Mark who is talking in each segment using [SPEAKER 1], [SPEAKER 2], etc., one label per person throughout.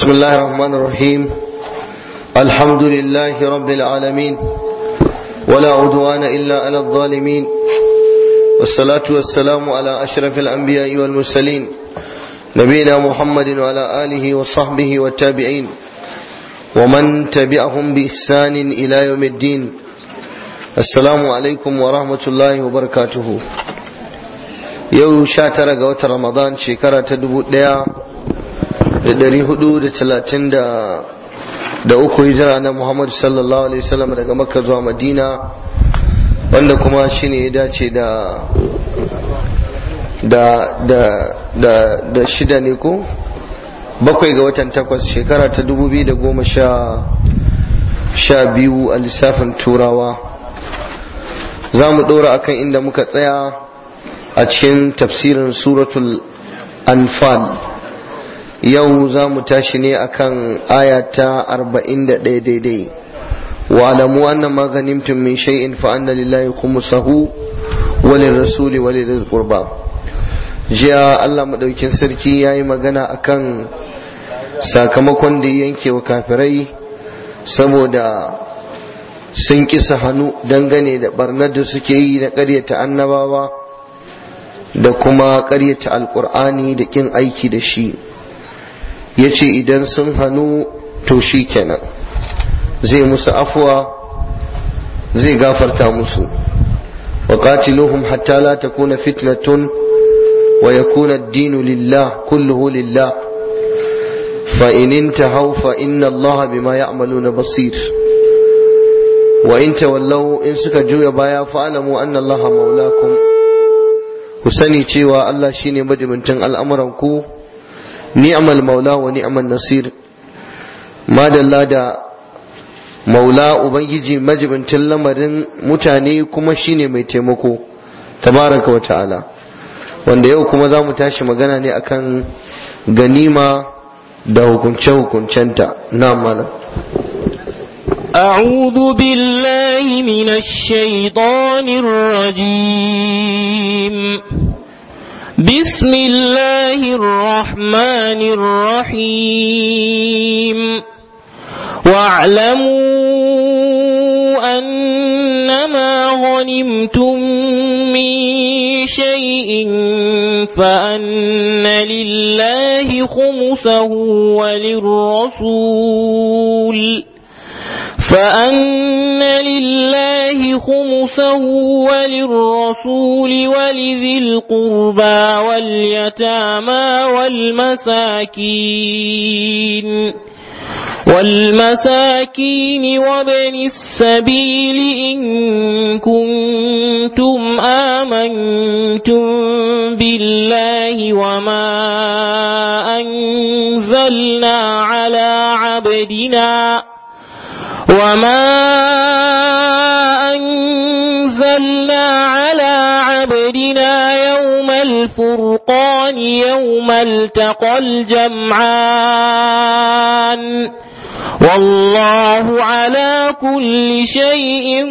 [SPEAKER 1] بسم الله الرحمن الرحيم الحمد لله رب العالمين ولا عدوان إلا على الظالمين والصلاة والسلام على أشرف الأنبياء والمرسلين نبينا محمد وعلى آله وصحبه والتابعين ومن تبعهم بإحسان إلى يوم الدين السلام عليكم ورحمة الله وبركاته yau sha tara ga watan ramadan shekara ta dubu daya da dari hudu da talatin da uku hijira na muhammad sallallahu alaihi wasallam daga makka zuwa madina wanda kuma shine ya dace da da da da da shida ne ko bakwai ga watan takwas shekara ta dubu biyu da goma sha sha biyu a lissafin turawa za mu ɗora akan inda muka tsaya a cikin tafsirin suratul anfal yau za mu tashi ne akan aya ta 41 daidai wa alamu anna ma ghanimtum min shay'in fa anna lillahi khumsahu wa lirrasuli wa lidhil qurba jiya Allah madaukin sarki yayi magana akan sakamakon da yanke wa kafirai saboda sun kisa hannu dangane da barnar da suke yi na ƙaryata annabawa da kuma ƙaryata alƙur'ani da ƙin aiki da shi ya ce idan sun hannu to shi kenan zai musu afuwa zai gafarta musu wa qatiluhum hatta la takuna fitnatun wa yakuna ad-dinu lillah kulluhu lillah fa in intahaw fa inna Allah bima ya'maluna basir wa in tawallaw in suka juya baya fa alamu anna Allah maulakum ku sani cewa Allah shine majibintin al'amuran ku ni'mal maula wa ni'mal nasir madalla da maula ubangiji majibintin lamarin mutane kuma shine mai taimako tabaraka wa ta'ala wanda yau kuma za mu tashi magana ne akan ganima da hukunce-hukuncenta na malam
[SPEAKER 2] أعوذ بالله من الشيطان الرجيم بسم الله الرحمن الرحيم واعلموا أنما غنمتم من شيء فأن لله خمسه وللرسول فأن لله خمسه وللرسول ولذي القربى واليتامى والمساكين والمساكين وابن السبيل إن كنتم آمنتم بالله وما أنزلنا على عبدنا وما أنزلنا على عبدنا يوم الفرقان يوم التقى الجمعان والله على كل شيء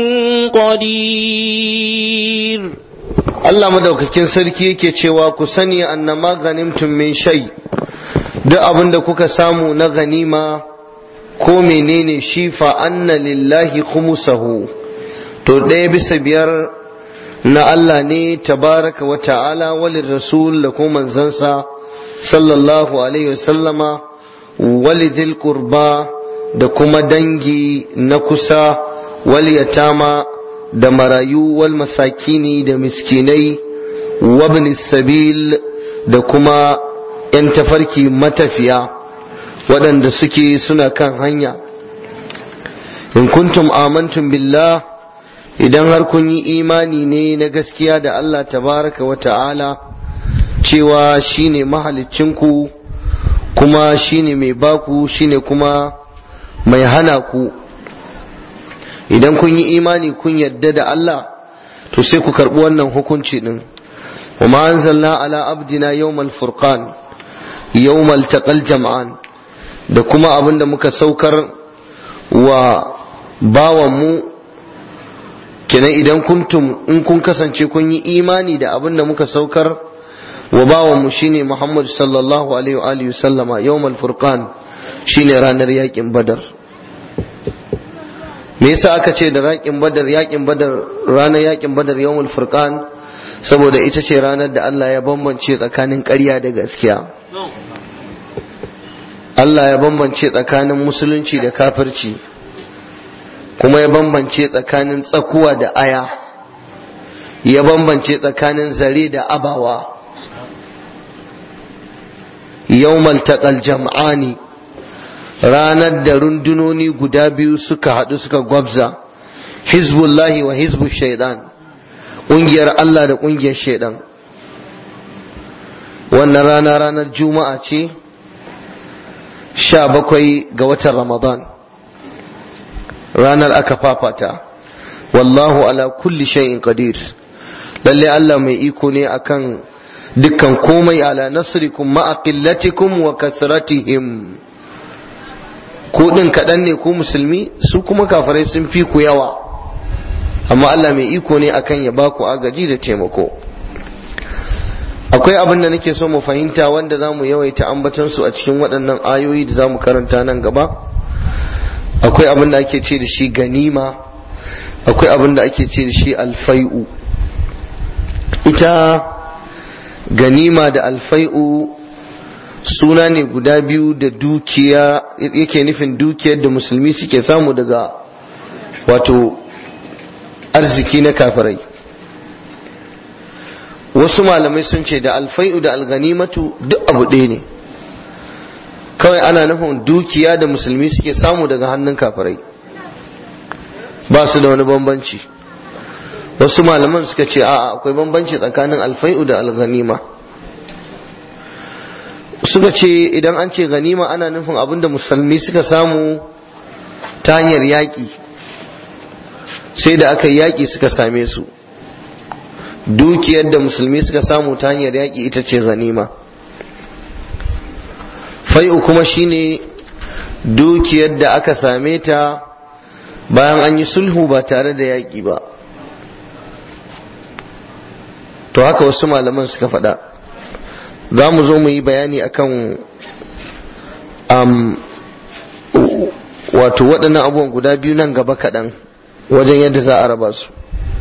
[SPEAKER 2] قدير
[SPEAKER 1] Allah madaukakin sarki yake cewa ku sani annama ganimtum min shay duk abin da kuka samu na ganima ko menene shi fa anna lillahi khumusahu to ɗaya bisa biyar na Allah ne tabaraka wa ta'ala walin rasul da kuma manzansa sallallahu alaihi wasallama walidil qurba da kuma dangi na kusa wal yatama da marayu wal masakini da miskinai wabni sabil da kuma 'yan tafarki matafiya waɗanda suke suna kan hanya in kuntum amantum billah idan har kun yi imani ne na gaskiya da Allah tabaraka wa ta'ala cewa shine mahaliccinku kuma shine mai baku shine kuma mai hana ku idan kun yi imani kun yadda da Allah to sai ku karɓi wannan hukunci ɗin wa ma anzalna ala abdina yawmal furqan yawmal taqal jam'an da kuma abin da muka saukar wa bawanmu kenan idan kuntum in kun kasance kun yi imani da abin da muka saukar wa bawanmu shine Muhammad sallallahu alaihi wa alihi sallama yawmal furqan shine ranar yakin badar me yasa aka ce da yakin badar yakin badar ranar yakin badar yawmul furqan saboda ita ce ranar da Allah ya bambance tsakanin ƙarya da gaskiya Allah ya bambance tsakanin musulunci da kafirci kuma ya bambance tsakanin tsakuwa da aya ya bambance tsakanin zare da abawa yawmal taqal jam'ani ranar da rundunoni guda biyu suka haɗu suka gwabza hizbullahi wa hizbu shaidan ƙungiyar Allah da ƙungiyar shaidan wannan rana ranar juma'a ce sha bakwai ga watan ramadan ranar aka fafata wallahu ala kulli shay'in qadir lalle Allah mai iko ne akan dukkan komai ala nasrikum ma'a qillatikum wa kasratihim ku din kaɗan ne ku musulmi su kuma kafirai sun fi ku yawa amma Allah mai iko ne akan ya baku agaji da taimako akwai abin da nake so mu fahimta wanda za mu yawaita ambatan su a cikin waɗannan ayoyi da za mu karanta nan gaba akwai abin da ake ce da shi ganima akwai abin da ake ce da shi alfai'u ita ganima da alfai'u suna ne guda biyu da dukiya yake nufin dukiyar da musulmi suke samu daga wato arziki na kafirai wasu malamai sun ce da alfai'u da alganimatu duk abu ɗaya ne kawai ana nufin dukiya da musulmi suke samu daga hannun kafirai ba su da wani bambanci wasu malaman suka ce a'a akwai bambanci tsakanin alfai'u da alganima suka ce idan an ce ganima ana nufin abin da musulmi suka samu ta hanyar yaƙi sai da aka yaƙi suka same su dukiyar da musulmi suka samu ta hanyar yaƙi ita ce ganima fai'u kuma shine dukiyar da aka same ta bayan an yi sulhu ba tare da yaƙi ba to haka wasu malaman suka faɗa za mu zo mu yi bayani akan um, wato waɗannan abubuwan guda biyu nan gaba kaɗan wajen yadda za a raba su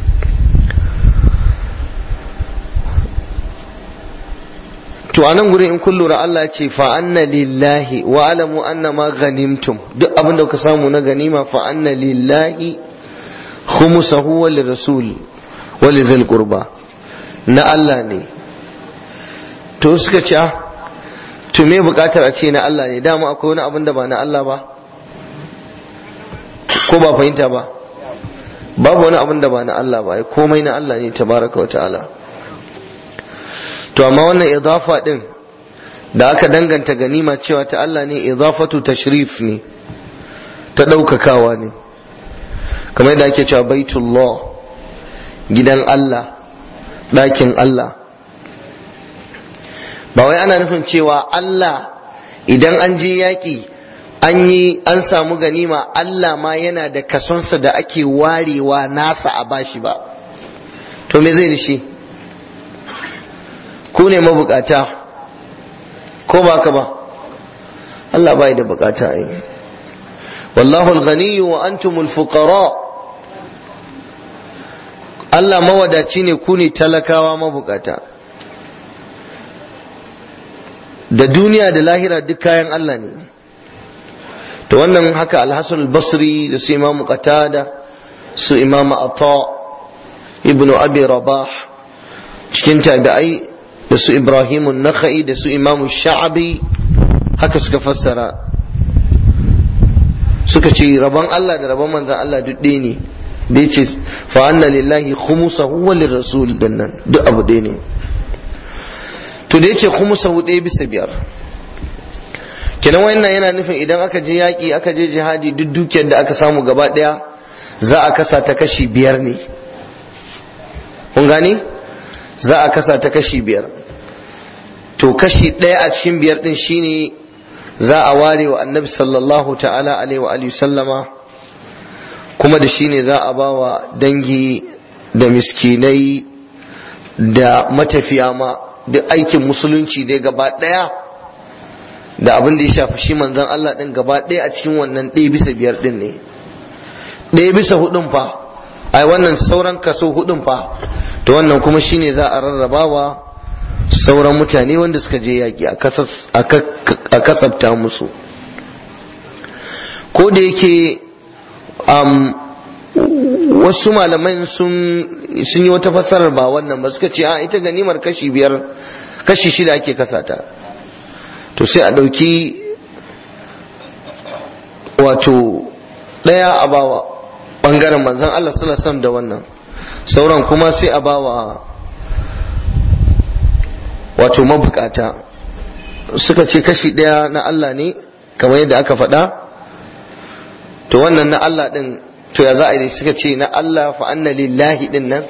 [SPEAKER 1] to a nan gurin in kun lura Allah ce fa anna lillahi wa alamu anna ma ghanimtum duk abin da kuka samu na ganima fa anna lillahi khumsahu wa lirrasul wa lidhil qurba na Allah ne to suka ce to me bukatar a ce na Allah ne dama akwai wani abin da ba na Allah ba ko ba fahimta ba babu wani abin da ba na Allah ba komai na Allah ne tabaraka wa ta'ala to amma wannan idafa din da aka danganta ganima cewa ta Allah ne idafatu tashrif ne ta ɗaukakawa ne kamar yadda ake cewa baitullah gidan Allah ɗakin Allah ba wai ana nufin cewa Allah idan an je yaƙi an yi an samu ganima Allah ma yana da kasonsa da ake warewa nasa a bashi ba to me zai da shi ku ne mabukata ko ba ka ba Allah bai da bukata yi wallahu al-ghani wa antum al-fuqara Allah mawadaci ne ku ne talakawa mabukata da duniya da lahira duk kayan Allah ne to wannan haka al-Hasan al-Basri da su Imam Qatada su Imam Ata ibn Abi Rabah cikin tabi'ai da su Ibrahim Nakhai da su Imam Sha'abi haka suka fassara suka ce rabon Allah da rabon manzan Allah duk ɗaya ne da ya ce fa anna lillahi khumusahu wa lirrasul dinnan duk abu ɗaya ne to da ya ce khumusahu ɗaya bisa biyar kenan wannan yana nufin idan aka je yaƙi aka je jihadi duk dukiyar da aka samu gaba ɗaya za a kasa ta kashi biyar ne kun gane za a kasa ta kashi biyar to kashi ɗaya a cikin biyar ɗin shine za a ware wa annabi sallallahu ta'ala alaihi wa alihi sallama kuma da shine za a ba wa dangi da miskinai da matafiya ma duk aikin musulunci dai gaba ɗaya da abin da ya shafi shi manzon Allah din gaba ɗaya a cikin wannan ɗaya bisa biyar din ne ɗaya bisa hudun fa ai wannan sauran kaso hudun fa to wannan kuma shine za a rarrabawa sauran mutane wanda suka je yaƙi a kasabta musu ko da yake wasu malaman sun yi wata fassarar ba wannan ba suka ce a ita ganimar kashi biyar kashi shida ake kasata to sai a ɗauki wato ɗaya a bawa ɓangaren manzan Allah sallallahu da wannan sauran kuma sai a bawa wato mabukata suka ce kashi ɗaya na Allah ne kamar yadda aka faɗa to wannan na Allah ɗin to ya za a yi suka ce na Allah fa anna lillahi ɗin nan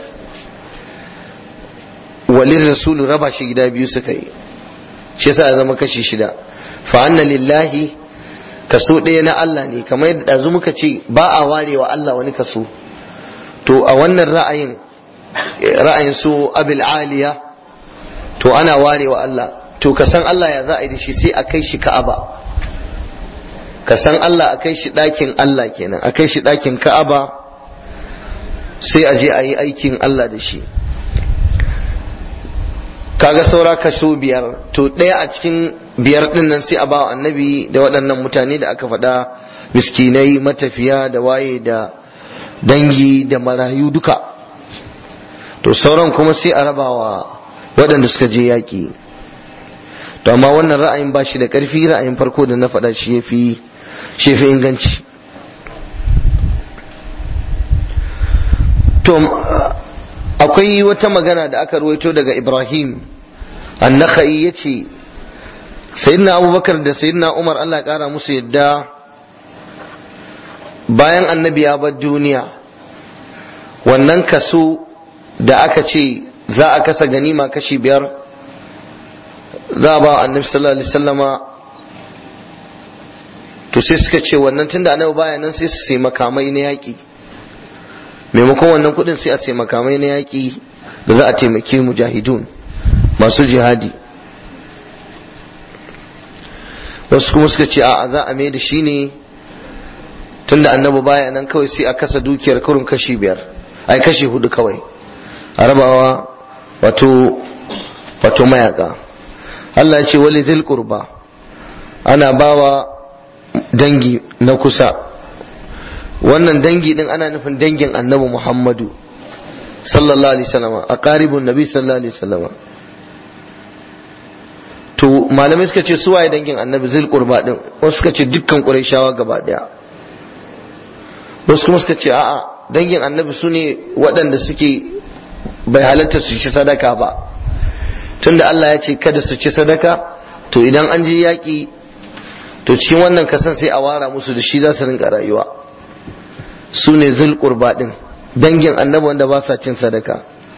[SPEAKER 1] walin rasulu raba shi gida biyu suka yi shi yasa ya zama kashi shida fa anna lillahi kaso ɗaya na Allah ne kamar yadda ɗazu muka ce ba a ware wa Allah wani kaso to a wannan ra'ayin ra'ayin su abil aliya to ana ware wa Allah to ka san Allah ya za a yi da shi sai a kai shi ka'aba ka san Allah a kai shi ɗakin Allah kenan a kai shi ɗakin ka'aba sai a je a yi aikin Allah da shi kaga saura kaso biyar to ɗaya a cikin biyar ɗin nan sai a ba annabi da waɗannan mutane da aka faɗa miskinai matafiya da waye da dangi da marayu duka to sauran kuma sai a rabawa waɗanda suka je yaƙi to amma wannan ra'ayin ba shi da ƙarfi ra'ayin farko da na faɗa shi ya fi shi fi inganci to akwai wata magana da aka ruwaito daga ibrahim annaka'i ya ce sayyidina abubakar da sayyidina umar allah ƙara musu yadda bayan annabi ya bar duniya wannan kaso da aka ce za a kasa ganima kashi biyar za a ba annabi sallallahu alaihi wasallama to sai suka ce wannan tunda annabi baya nan sai su sai makamai na yaƙi maimakon wannan kuɗin sai a sai makamai na yaƙi da za a taimaki mujahidun masu jihadi wasu kuma suka ce a za a mai da shi ne tunda annabi baya nan kawai sai a kasa dukiyar kurun kashi biyar ai kashi hudu kawai a rabawa wato wato mayaka Allah ya ce wali zil qurba ana bawa dangi na kusa wannan dangi din ana nufin dangin annabi Muhammadu sallallahu alaihi wasallam a qaribun nabi sallallahu alaihi wasallam to malamai suka ce suwaye dangin annabi zil qurba din wasu suka ce dukkan qurayshawa gaba daya wasu kuma suka ce a'a dangin annabi su ne waɗanda suke bai halatta su ci sadaka ba tunda Allah ya ce kada su ci sadaka to idan an je yaƙi to cikin wannan kasan sai a wara musu da shi za su rinka rayuwa su ne zul qurba din dangin annabi wanda ba sa cin sadaka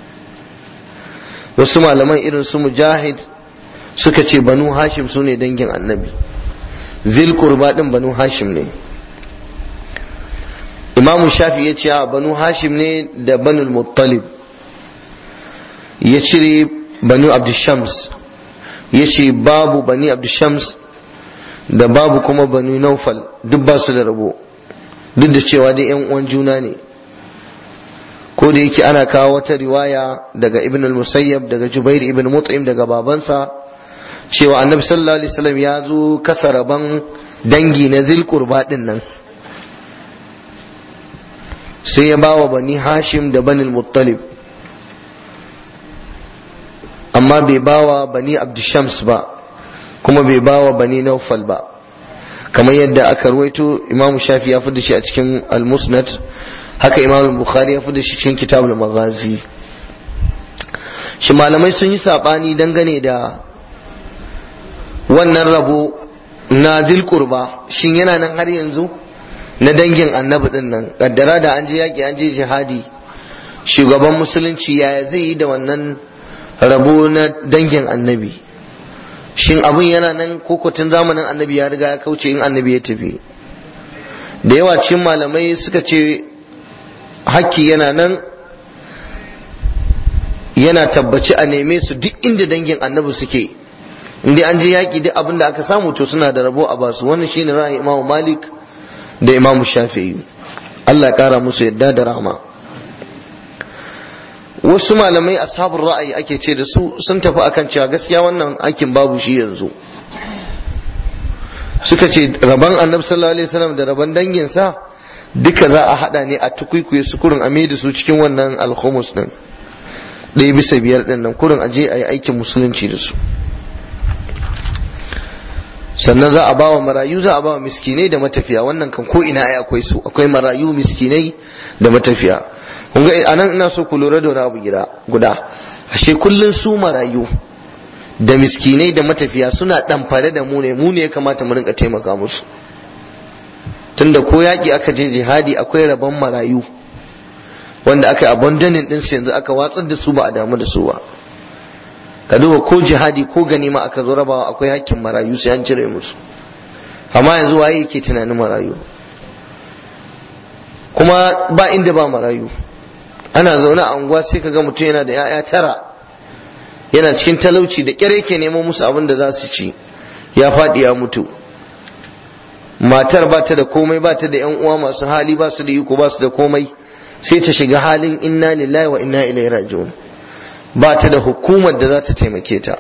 [SPEAKER 1] wasu malaman irin su mujahid suka ce banu hashim su ne dangin annabi zil qurba din banu hashim ne imam shafi ya ce banu hashim ne da banu muttalib ya cire banu abdushams ya ce babu bani abdushams da babu kuma banu naufal duk ba su da rabo duk da cewa dai yan uwan juna ne ko da yake ana kawo wata riwaya daga ibn al-musayyab daga jubair ibn mut'im daga babansa cewa annabi sallallahu alaihi wasallam ya zo kasa rabon dangi na zilqurba din nan sai ya bawa bani hashim da bani muttalib amma bai bawa bani abdushams ba kuma bai bawa bani naufal ba kamar yadda aka ruwaito imam shafi ya da shi a cikin al-musnad haka imam bukhari ya da shi cikin kitabul maghazi shi malamai sun yi sabani dangane da wannan rabo na zilkurba shin yana nan har yanzu na dangin annabi din nan kaddara da an je yaki an je jihadi shugaban musulunci yaya zai yi da wannan rabo na dangin annabi shin abin yana nan kokotun zamanin annabi ya riga ya kauce in annabi ya tafi da yawa cikin malamai suka ce hakki yana nan yana tabbaci a neme su duk inda dangin annabi suke in dai an je yaƙi duk abin da aka samu to suna da rabo a basu wannan shine ra'ayin imamu malik da imamu shafi'i Allah ya kara musu yadda da rahama wasu malamai ashabul ra'ayi ake ce da su sun tafi akan cewa gaskiya wannan aikin babu shi yanzu suka ce rabon annabi sallallahu alaihi wasallam da rabon danginsa duka za a hada ne a tukuikuye su kurin a da su cikin wannan alhumus din ɗaya bisa biyar din nan kurin aje a yi aikin musulunci da su sannan za a ba wa marayu za a ba wa miskinai da matafiya wannan kan ko ina ai akwai su akwai marayu miskinai da matafiya kun ga anan ina so ku lura da wani abu gida guda ashe kullun su marayu da miskinai da matafiya suna ɗamfare da mu ne mu ne ya kamata mu rinka taimaka musu tunda ko yaƙi aka je jihadi akwai rabon marayu wanda aka yi abandonin ɗinsu yanzu aka watsar da su ba a damu da su ba ka duba ko jihadi ko ganima aka zo rabawa akwai hakkin marayu sai an cire musu amma yanzu waye yake tunanin marayu kuma ba inda ba marayu ana zaune a unguwa sai ka ga mutum yana da 'ya'ya tara yana cikin talauci da kyar yake neman musu abin da za su ci ya faɗi ya mutu matar ba ta da komai ba ta da yan uwa masu hali ba su da iko ba su da komai sai ta shiga halin inna lillahi wa inna ilaihi raji'un ba ta da hukumar da za ta taimake ta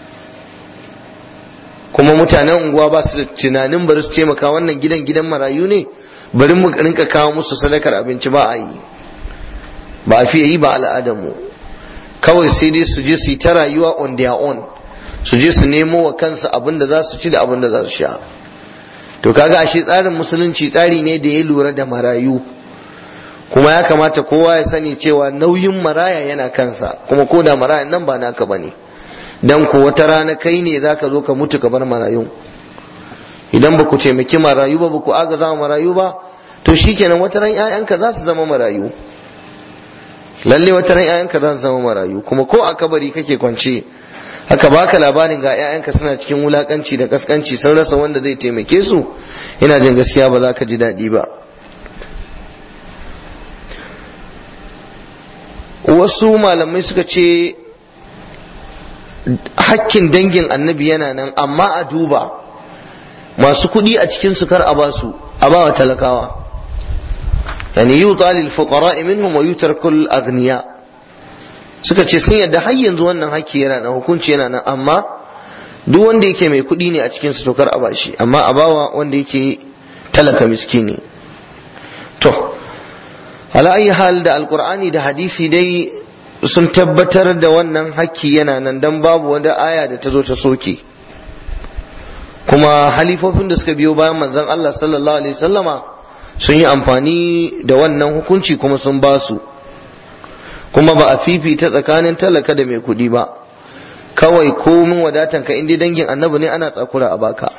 [SPEAKER 1] kuma mutanen unguwa ba su da tunanin bari su taimaka wannan gidan gidan marayu ne bari mu rinka kawo musu sadakar abinci ba a yi ba a fiye yi ba al'adar mu kawai sai dai su je su yi ta rayuwa on their own su je su nemo wa kansu abin da za su ci da abin da za su sha to kaga ashe tsarin musulunci tsari ne da ya lura da marayu kuma ya kamata kowa ya sani cewa nauyin maraya yana kansa kuma ko da maraya nan ba naka bane dan ko wata rana kai ne zaka zo ka mutu ka bar marayun idan ba ku taimaki marayu ba ba ku agaza marayu ba to shikenan wata ran 'ya'yanka za su zama marayu lalle wata ran ƴaƴanka za su zama marayu kuma ko a kabari kake kwance haka baka labarin ga ƴaƴanka suna cikin wulakanci da kaskanci sun rasa wanda zai taimake su ina jin gaskiya ba za ka ji daɗi ba wasu malamai suka ce hakkin dangin annabi yana nan amma a duba masu kuɗi a cikin su kar a basu a ba wa talakawa yani yuta lil fuqara minhum wa yutrakul aghniya suka ce sun yadda har yanzu wannan hakki yana nan hukunci yana nan amma duk wanda yake mai kuɗi ne a cikin su tokar a bashi amma a bawa wanda yake talaka miskini to ala ayi hal da alqur'ani da hadisi dai sun tabbatar da wannan hakki yana nan dan babu wanda aya da ta zo ta soke kuma halifofin da suka biyo bayan manzon Allah sallallahu alaihi wasallama sun yi amfani da wannan hukunci kuma sun ba su kuma ba a fifita tsakanin talaka da mai kuɗi ba kawai komin wadatan ka inda dangin annabi ne ana tsakura a baka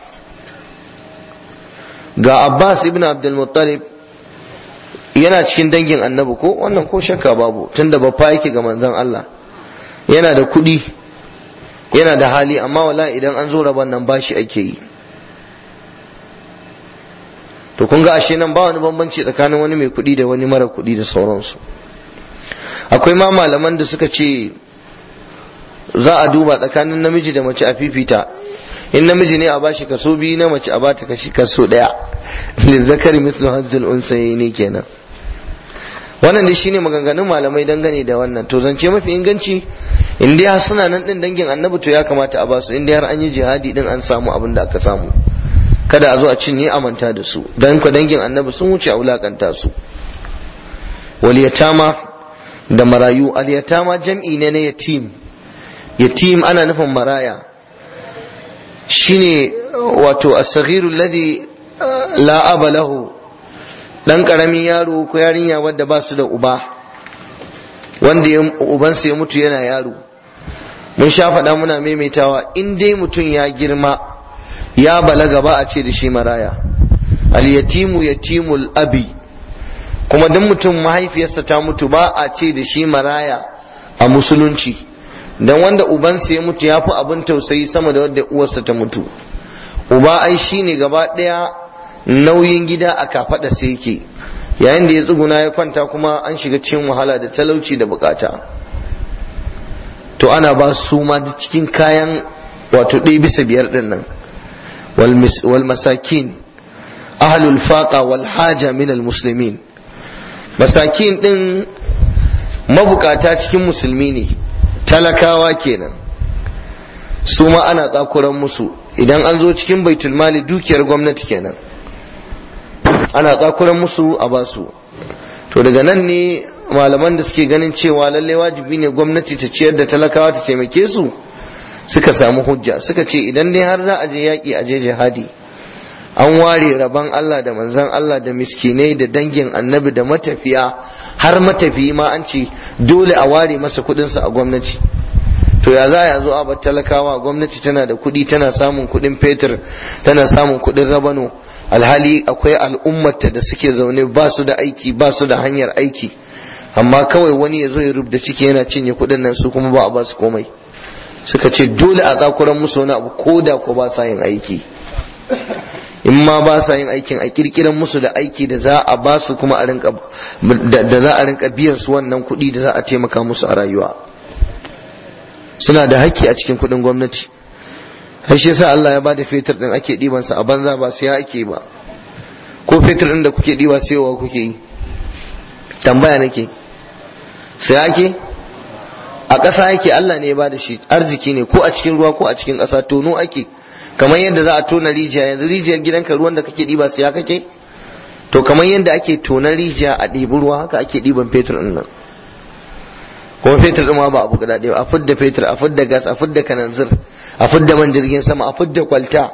[SPEAKER 1] ga abbas ibn abdul muttalib yana cikin dangin annabi ko wannan ko shakka babu tunda babba yake ga manzon Allah yana da kuɗi yana da hali amma wala idan an zo rabon nan bashi ake yi to kun ga ashe nan ba wani bambanci tsakanin wani mai kuɗi da wani mara kuɗi da sauransu akwai ma malaman da suka ce za a duba tsakanin namiji da mace a fifita in namiji ne a bashi kaso biyu na mace a bata kashi kaso daya lizzakari mislu hazzul unsayi ne kenan wannan dai shine maganganun malamai dangane da wannan to zance mafi inganci in dai har suna nan din dangin annabi to ya kamata a basu in dai har an yi jihadi din an samu abin da aka samu kada a zo a cinye a manta da su dan ku dangin annabi sun wuce a wulakanta su wal yatama da marayu al yatama jam'i ne na yatim yatim ana nufin maraya shine wato as-saghiru alladhi la aba lahu dan karamin yaro ko yarinya wanda ba su da uba wanda ubansa ya mutu yana yaro mun sha faɗa muna maimaitawa in dai mutum ya girma ya balaga ba a ce da shi maraya al-yatimu yatimul abi kuma duk mutum mahaifiyarsa ta mutu ba a ce da shi maraya a musulunci dan wanda ubansa ya mutu ya fi abin tausayi sama da wanda uwarsa ta mutu uba ai shine gaba ɗaya nauyin gida a kafaɗa sai yake yayin da ya tsuguna ya kwanta kuma an shiga cikin wahala da talauci da bukata to ana ba su ma da cikin kayan wato ɗaya bisa biyar ɗin nan wal masakin ahlul faqa wal haja min al muslimin masakin ɗin mabukata cikin musulmi ne talakawa kenan su ma ana tsakuran musu idan an zo cikin baitul mali dukiyar gwamnati kenan ana tsakuran musu a basu to daga nan ne malaman da suke ganin cewa lalle wajibi ne gwamnati ta ciyar da talakawa ta taimake su suka samu hujja suka ce idan dai har za a je yaƙi a je jihadi an ware rabon Allah da manzan Allah da miskinai da dangin annabi da matafiya har matafiyi ma an ce dole a ware masa kuɗinsa a gwamnati to ya za a zo a bar talakawa gwamnati tana da kuɗi tana samun kuɗin fetur tana samun kuɗin rabano alhali akwai al'ummata da suke zaune ba su da aiki ba su da hanyar aiki amma kawai wani ya zo ya rubda ciki yana cinye kuɗin nan su kuma ba a ba su komai suka ce dole a tsakuran musu wani abu ko da ko ba sa yin aiki in ma ba sa yin aikin a kirkiran musu da aiki da za a ba su kuma a rinka da za a rinka biyan su wannan kuɗi da za a taimaka musu a rayuwa suna da haƙƙi a cikin kuɗin gwamnati har shi yasa Allah ya bada fetur din ake ɗiban sa a banza ba sai ake ba ko fetur din da kuke ɗiba sayowa kuke yi tambaya nake sai ake a ƙasa yake Allah ne ya bada shi arziki ne ko a cikin ruwa ko a cikin ƙasa tono ake kamar yadda za a tona rijiya yanzu rijiyar gidanka ruwan da kake ɗiba sai kake to kamar yadda ake tonar rijiya a ɗibi ruwa haka ake ɗiban fetur din nan kuma fetur ɗin ma ba abu guda ɗaya a fidda fetur a fidda gas a fidda kananzir a fidda man jirgin sama a fidda kwalta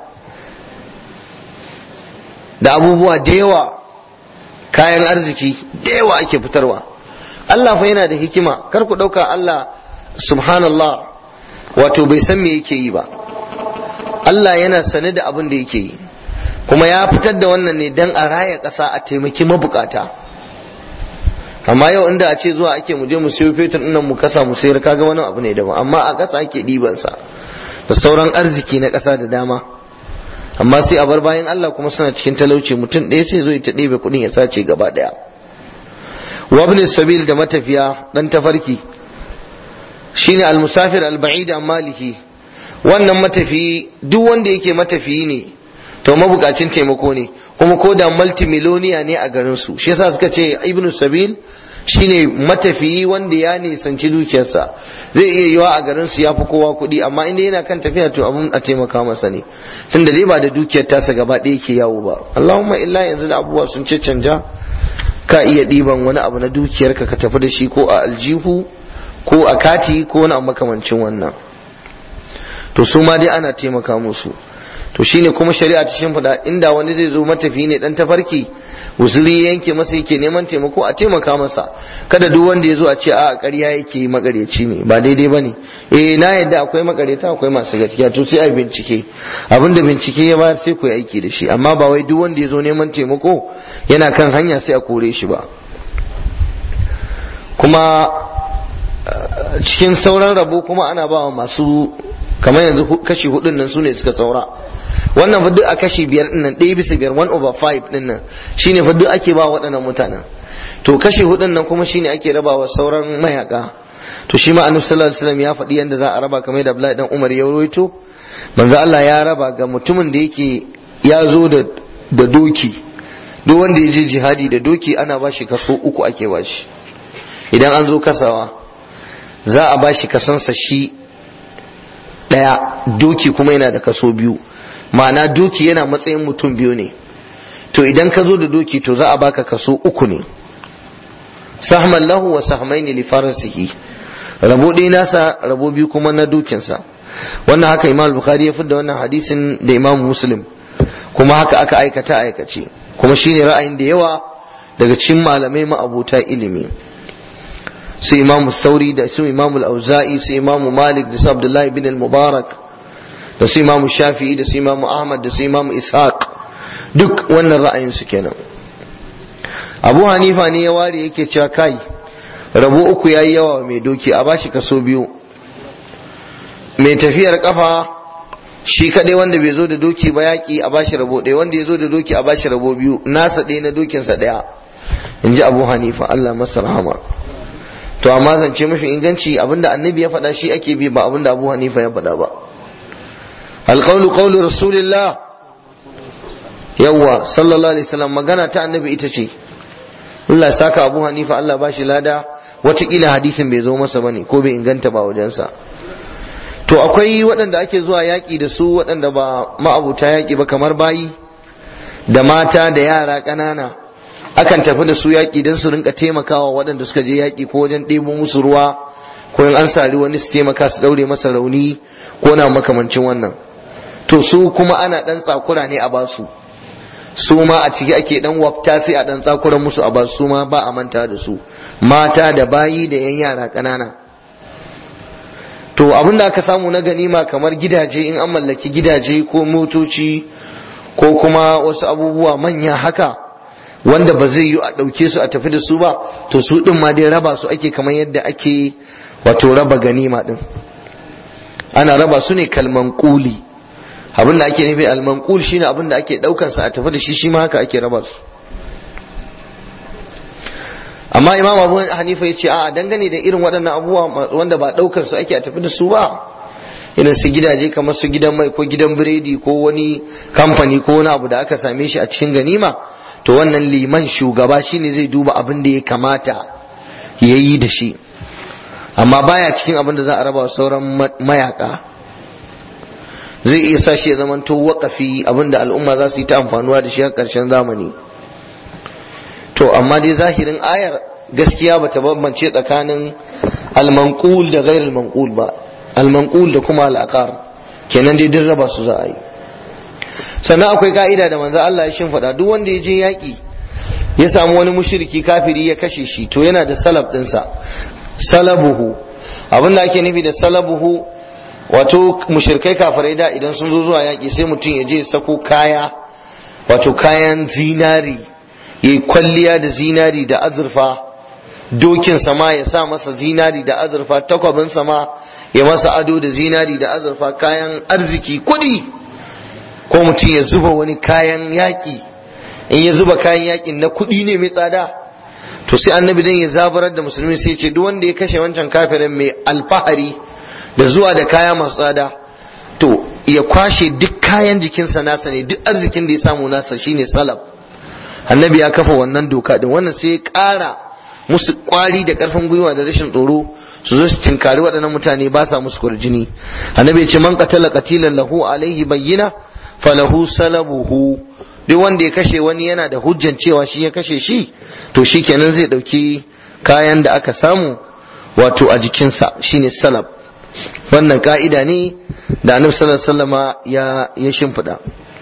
[SPEAKER 1] da abubuwa da yawa kayan arziki da yawa ake fitarwa Allah fa yana da hikima kar ku ɗauka Allah subhanallah wato bai san me yake yi ba Allah yana sane da abin da yake yi kuma ya fitar da wannan ne dan a raya ƙasa a taimaki mabukata amma yau inda a ce zuwa ake mu je mu siyo fetur nan mu kasa mu sayar kaga wani abu ne daban amma a ƙasa ake ɗiban sa da sauran arziki na ƙasa da dama amma sai a bar bayan Allah kuma suna cikin talauci mutum ɗaya sai zo ya ta ɗebe kuɗin ya sace gaba ɗaya wabni sabil da matafiya dan tafarki shine almusafir alba'id an maliki wannan matafiyi duk wanda yake matafiyi ne to mabukacin taimako ne kuma ko da multimiloniya ne a garin su shi yasa suka ce ibnu sabil shine matafiyi wanda ya nisanci dukiyarsa zai iya yiwa a garin su ya fi kowa kuɗi amma inda yana kan tafiya to abun a taimaka masa ne tunda dai ba da dukiyar tasa gaba ɗaya ke yawo ba Allahumma illa yanzu da abubuwa sun ce canja ka iya ɗiban wani abu na dukiyarka ka tafi da shi ko a aljihu ko a kati ko wani abu makamancin wannan to su ma dai ana taimaka musu to shine kuma shari'a ta shimfiɗa inda wani zai zo matafi ne dan tafarki usuri yanke masa yake neman taimako a taimaka masa kada duk wanda ya zo a ce a ƙarya yake yi makaryaci ne ba daidai bane eh na yadda akwai makaryata akwai masu gaskiya to sai a bincike abinda bincike ya bayar sai ku yi aiki da shi amma ba wai duk wanda ya zo neman taimako yana kan hanya sai a kore shi ba kuma cikin sauran rabo kuma ana ba wa masu kamar yanzu kashi hudun nan su ne suka saura wannan fa duk a kashi biyar din nan ɗaya bisa biyar one over five din nan shine fa duk ake ba waɗannan mutanen to kashi hudun nan kuma shine ake rabawa sauran mayaka to shi ma annabi sallallahu alaihi wasallam ya faɗi yanda za a raba kamar da Abdullahi dan Umar ya rawaito manzo Allah ya raba ga mutumin da yake ya zo da da doki duk wanda ya je jihadi da doki ana ba shi kaso uku ake ba shi idan an zo kasawa za a ba shi kasansa shi ɗaya doki kuma yana da kaso biyu ma'ana doki yana matsayin mutum biyu ne to idan ka zo da doki to za a baka kaso uku ne sahman lahu wa sahmaini li farasihi rabo ɗaya nasa rabo biyu kuma na dokinsa wannan haka imam bukhari ya da wannan hadisin da imam muslim kuma haka aka aikata aikace kuma shine ra'ayin da yawa daga cikin malamai ma'abuta ilimi su imamu sauri da su imamu auza'i su imamu malik da su abdullahi bin al-mubarak da su imamu shafi'i da su imamu ahmad da su imamu ishaq duk wannan ra'ayin su kenan abu hanifa ne ya ware yake cewa kai rabo uku yayi yawa mai doki a bashi kaso biyu mai tafiyar kafa shi kadai wanda bai zo da doki ba yaki a bashi rabo ɗaya wanda ya zo da doki a bashi rabo biyu nasa ɗaya na dokinsa ɗaya in ji abu hanifa allah masa rahama to amma zance mafi inganci abinda annabi ya faɗa shi ake bi ba abinda abu hanifa ya faɗa ba alqawlu qawlu rasulillah yawwa sallallahu alaihi wasallam magana ta annabi ita ce Allah ya saka Abu Hanifa Allah ba shi lada watakila hadisin bai zo masa bane ko bai inganta ba wajensa to akwai waɗanda ake zuwa yaƙi da su waɗanda ba ma'abuta yaƙi ba kamar bayi da mata da yara ƙanana akan tafi da su yaƙi don su rinka taimakawa waɗanda suka je yaƙi ko wajen ɗebo musu ruwa ko in an sari wani su taimaka su ɗaure masa rauni ko na makamancin wannan to su kuma ana ɗan tsakura ne a basu su ma a ciki ake ɗan wafta sai a ɗan tsakuran musu a basu su ma ba a manta da su mata da bayi da yan yara ƙanana to abin da aka samu na ganima kamar gidaje in an mallaki gidaje ko motoci ko kuma wasu abubuwa manya haka wanda ba zai yi a ɗauke su a tafi da su ba to su ɗin ma dai raba su ake kamar yadda ake wato raba ganima ɗin ana raba su ne kalman kuli abin da ake nufi almanqul shine abin da ake ɗaukan sa a tafi da shi shi ma haka ake raba su amma imam abu hanifa ya ce a dangane da irin waɗannan abubuwa wanda ba ɗaukar su ake a tafi da su ba irin su gidaje kamar su gidan mai ko gidan biredi ko wani kamfani ko wani abu da aka same shi a cikin ganima to wannan liman shugaba shine zai duba abin da ya kamata ya yi da shi amma baya cikin abin da za a raba sauran mayaka zai iya sa shi ya zamanto waƙafi abin da al'umma za su yi ta amfanuwa da shi a ƙarshen zamani to amma dai zahirin ayar gaskiya bata bambance tsakanin almanqul da ghairul manqul ba almanqul da kuma al'aqar kenan dai duk raba su za a yi sannan akwai ka'ida da manzo Allah ya shimfiɗa duk wanda ya je yaƙi ya samu wani mushriki kafiri ya kashe shi to yana da salab ɗinsa salabuhu abin da ake nufi da salabuhu wato mushrikai kafirai da idan sun zo zuwa yaƙi sai mutum ya je sako kaya wato kayan zinari ya yi kwalliya da zinari da azurfa dokin sama ya sa masa zinari da azurfa takwabin sama ya masa ado da zinari da azurfa kayan arziki kuɗi ko mutum ya zuba wani kayan yaƙi in ya zuba kayan yaƙin na kuɗi ne mai tsada to sai annabi dan ya zabarar da musulmi sai ce duk wanda ya kashe wancan kafirin mai alfahari da zuwa da kaya masu tsada to ya kwashe duk kayan jikinsa nasa ne duk arzikin da ya samu nasa shine salaf annabi ya kafa wannan doka din wannan sai ya ƙara musu kwari da ƙarfin gwiwa da rashin tsoro su zo su tinkari waɗannan mutane ba sa musu kurjini annabi ya ce man qatala qatilan lahu alaihi bayyina falahu salabuhu duk wanda ya kashe wani yana da hujjan cewa shi ya kashe shi to shi kenan zai ɗauki kayan da aka samu wato a jikinsa shine salab wannan ka'ida ne da annabi sallallahu alaihi wasallama ya ya shimfiɗa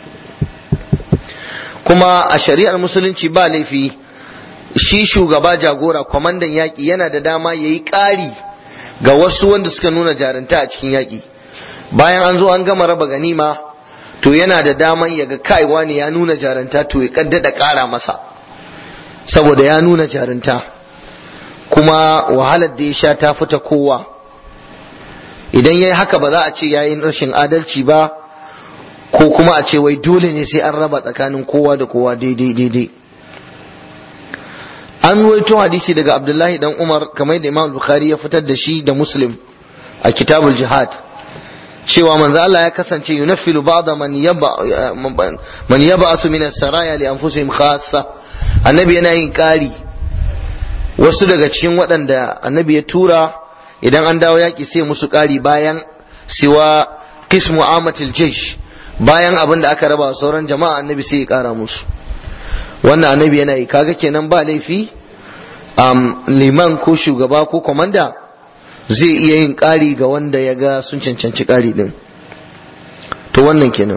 [SPEAKER 1] kuma a shari'ar musulunci ba laifi shi shugaba jagora kwamandan yaƙi yana da dama ya yi ƙari ga wasu wanda suka nuna jarinta a cikin yaƙi bayan an zo an gama raba ganima to yana da daman ya ga kaiwa ne ya nuna jarinta to ya kaddada ƙara masa saboda ya nuna jarinta kuma wahalar da ya sha ta fita kowa idan ya yi haka ba za a ce ya yi rashin adalci ba ko kuma a ce wai dole ne sai an raba tsakanin kowa da kowa daidai daidai an ruwaito hadisi daga abdullahi dan umar kamar da imam bukhari ya fitar da shi da muslim a kitabul jihad cewa manzo Allah ya kasance yunaffilu ba'da man yaba man yab'asu min as-saraya li anfusihim khassa annabi yana yin kari wasu daga cikin waɗanda annabi ya tura idan an dawo yaƙi sai musu kari bayan siwa qismu amatil jaysh bayan abin da aka raba sauran jama'a annabi sai ya kara musu wannan annabi yana yi kaga kenan ba laifi um, liman ko shugaba ko komanda zai iya yin ƙari ga wanda ya ga sun cancanci ƙari ɗin to wannan kenan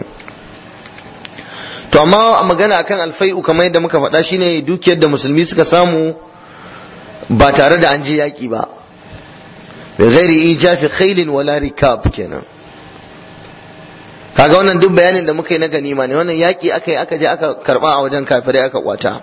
[SPEAKER 1] to amma a magana akan alfai'u kamar yadda muka faɗa shine dukiyar da musulmi suka samu ba tare da an je yaƙi ba bi ghairi ijafi khailin wala rikab kenan kaga wannan duk bayanin da muka yi na ganima ne wannan yaƙi aka yi aka je aka karɓa a wajen kafirai aka kwata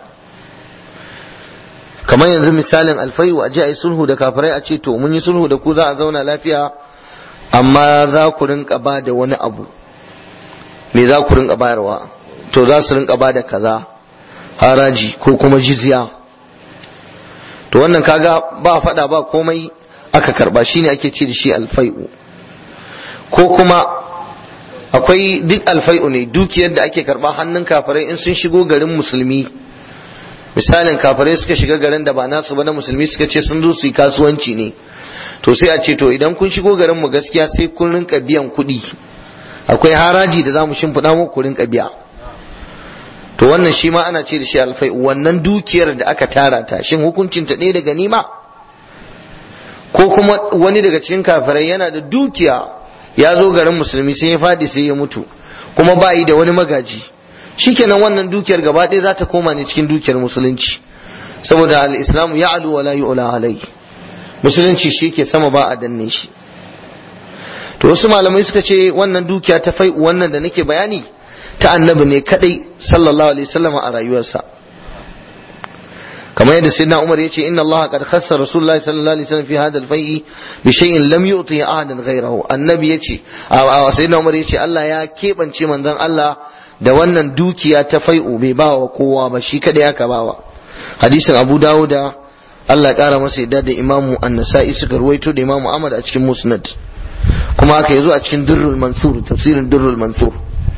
[SPEAKER 1] kamar yanzu misalin alfai'u a je a yi sulhu da kafirai a ce to mun yi sulhu da ku za a zauna lafiya amma za ku rinka ba da wani abu me za ku rinka bayarwa to za su rinka ba da kaza haraji ko kuma jizya to wannan kaga ba faɗa ba komai aka karba shine ake ce da shi alfai'u ko kuma akwai duk alfai'u ne dukiyar da ake karba hannun kafirai in sun shigo garin musulmi misalin kafirai suka shiga garin da ba nasu ba na musulmi suka ce sun zo su yi kasuwanci ne to sai a ce to idan kun shigo garin mu gaskiya sai kun rinka biyan kuɗi akwai haraji da za mu shimfiɗa muku ku rinka biya to wannan shi ma ana ce da shi alfai wannan dukiyar da aka tara ta shin hukuncin ta ɗaya da ganima ko kuma wani daga cikin kafirai yana da dukiya ya zo garin musulmi sai ya fadi sai ya mutu kuma ba yi da wani magaji shikenan wannan dukiyar gaba ɗaya za ta koma ne cikin dukiyar musulunci saboda al-islamu ya'lu wa la yu'la alai musulunci shi ke sama ba a danne shi to wasu malamai suka ce wannan dukiya ta fai wannan da nake bayani ta annabi ne kadai sallallahu alaihi wasallam a rayuwarsa kamar yadda sayyidina Umar yace inna Allah qad khassa Rasulullahi sallallahu alaihi wasallam fi hadha al-fai'i bi shay'in lam yu'ti ahadan ghayrahu annabi yace sayyidina Umar yace Allah ya kebance manzon Allah da wannan dukiya ta fai'u bai ba wa kowa ba shi kadai aka bawa hadisin Abu Dawuda Allah ya kara masa yadda da Imamu An-Nasa'i suka ruwaito da Imamu Ahmad a cikin Musnad kuma haka yazo a cikin Durrul Mansur tafsirin Durrul Mansur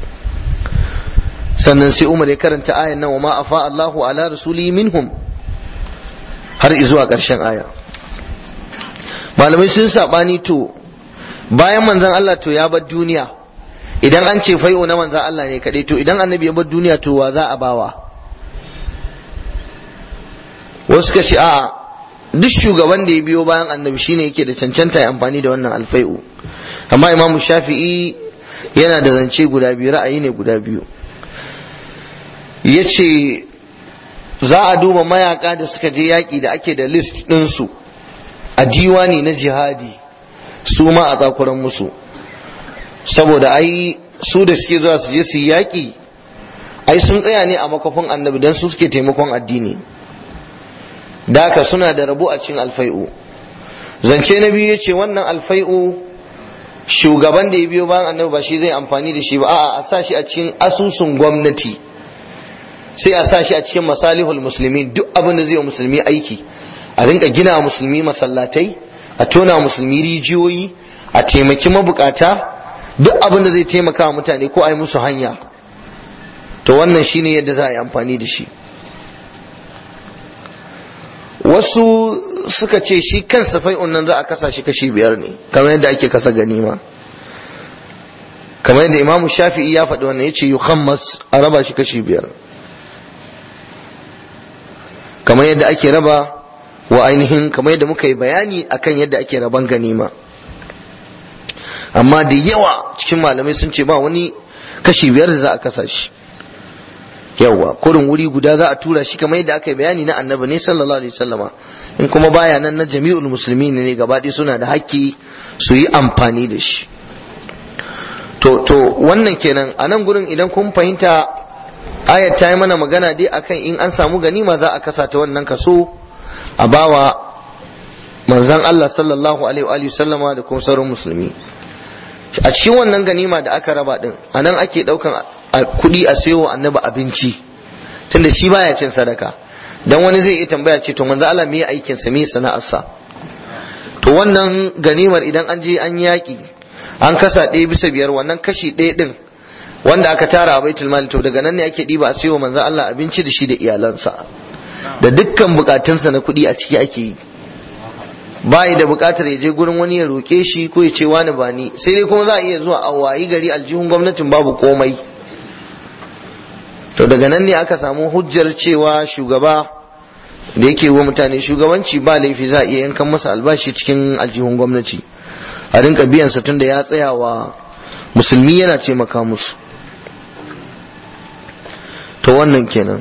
[SPEAKER 1] sannan sai Umar ya karanta ayan nan wa ma afa Allahu ala rasuli minhum har zuwa ƙarshen aya malamai sun saɓani to bayan manzan Allah to ya bar duniya idan an ce fai'o na manzan Allah ne kaɗai to idan annabi ya bar duniya to wa za a bawa wasu ka ce a'a duk shugaban da ya biyo bayan annabi shine yake da cancanta ya amfani da wannan alfai'u amma imamu shafi'i yana da zance guda biyu ra'ayi ne guda biyu ya ce za a duba mayaka da suka je yaƙi da ake da list ɗinsu a diwani na jihadi su ma a tsakuran musu saboda ai su da suke zuwa su je su yi yaƙi ai sun tsaya ne a makafin annabi don su suke taimakon addini daka suna da rabo a cikin alfai'u zance na biyu ya ce wannan alfai'u shugaban da ya biyo bayan annabi ba shi zai amfani da shi ba a'a a sa shi a cikin asusun gwamnati sai a sa shi a cikin masalihul musulmi duk abin da zai wa musulmi aiki a rinka gina musulmi masallatai a tona musulmi rijiyoyi a taimaki mabukata duk abin da zai taimaka wa mutane ko a yi musu hanya to wannan shine yadda za a yi amfani da shi wasu suka ce shi kansa fai'un nan za a kasa shi kashi biyar ne kamar yadda ake kasa ganima kamar yadda imamu shafi'i ya faɗi wannan ya ce yukhammas a raba shi kashi biyar kamar yadda ake raba wa ainihin kamar yadda muka yi bayani akan yadda ake raban ganima amma da yawa cikin malamai sun ce ba wani kashi biyar da za a kasa shi yawa kurin wuri guda za a tura shi kamar yadda aka yi bayani na annabi ne sallallahu alaihi wasallama in kuma baya nan na jami'ul musulmi ne gaba ɗaya suna da haƙƙi su yi amfani da shi to to wannan kenan a nan gurin idan kun fahimta ayat ta yi mana magana dai akan in an samu ganima za a kasa ta wannan kaso a bawa manzon Allah sallallahu alaihi wa sallama da kuma sauran musulmi a cikin wannan ganima da aka raba din a nan ake daukan kuɗi a sayo annabi abinci tunda shi baya cin sadaka dan wani zai iya tambaya ce to manzo Allah me aikin sa me sana'arsa to wannan ganimar idan an je an yaki an kasa ɗaya bisa biyar wannan kashi ɗaya din wanda aka tara a baitul mali to daga nan ne ake ɗiba a sayo manzo Allah abinci da shi da iyalansa da dukkan bukatunsa na kuɗi a ciki ake yi bayi da bukatar ya je gurin wani ya roƙe shi ko ya ce wani ba ni sai dai kuma za a iya zuwa a wayi gari aljihun gwamnatin babu komai to daga nan ne aka samu hujjar cewa shugaba da yake wa mutane shugabanci ba laifi za a iya yankan masa albashi cikin aljihun gwamnati a rinka biyan sa tunda ya tsaya wa musulmi yana taimaka musu to wannan kenan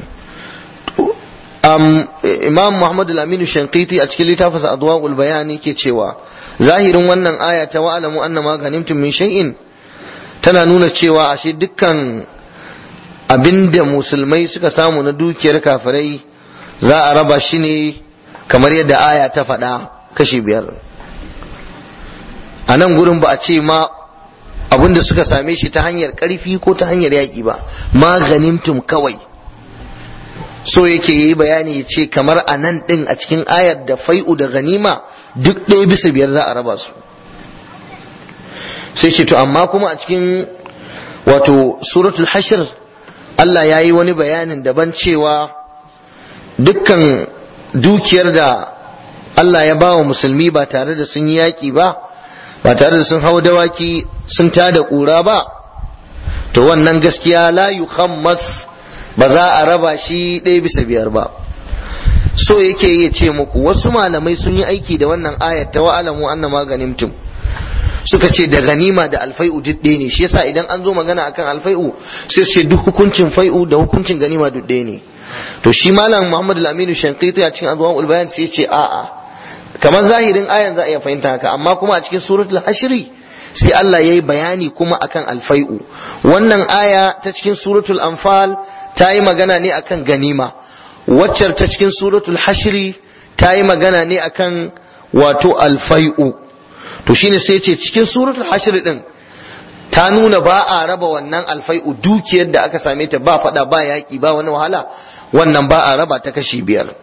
[SPEAKER 1] um, imam muhammad al-aminu shankiti a cikin littafinsa adwa'ul bayani ke cewa zahirin wannan aya ta wa'alamu annama ganimtum min shay'in tana nuna cewa ashe dukkan abinda musulmai suka samu na dukiyar kafirai za a raba shi ne kamar yadda aya ta faɗa kashi biyar a nan gurin ba a ce ma abinda suka same shi ta hanyar ƙarfi ko ta hanyar yaƙi ba ma ganimtum kawai so yake yi bayani ya ce kamar a nan ɗin a cikin ayar da fai'u da ganima duk ɗaya bisa biyar za a raba su sai ce to amma kuma a cikin wato suratul hashr Allah ya yi wani bayanin daban cewa dukkan dukiyar da Allah ya ba wa musulmi ba tare da sun yi yaƙi ba ba tare da sun hau dawaki sun tada ƙura ba to wannan gaskiya la yukhammas ba za a raba shi ɗaya bisa biyar ba so yake iya ce muku wasu malamai sun yi aiki da wannan ayat ta wa'alamu anna maganimtum suka ce da ganima da alfai'u duk ɗaya ne shi yasa idan an zo magana akan alfai'u sai su ce duk hukuncin fai'u da hukuncin ganima duk ɗaya ne to shi malam Muhammad al-Aminu Shanqiti a cikin azwamul bayan sai ya ce a'a kamar zahirin ayan za a iya fahimta haka amma kuma a cikin suratul hashri sai Allah ya yi bayani kuma akan alfai'u wannan aya ta cikin suratul anfal ta yi magana ne akan ganima waccar ta cikin suratul hashri ta yi magana ne akan wato alfai'u to shine sai ce cikin suratul hashri din ta nuna ba a raba wannan alfai'u dukiyar da aka same ta ba fada ba yaki ba wani wahala wannan ba a raba ta kashi biyar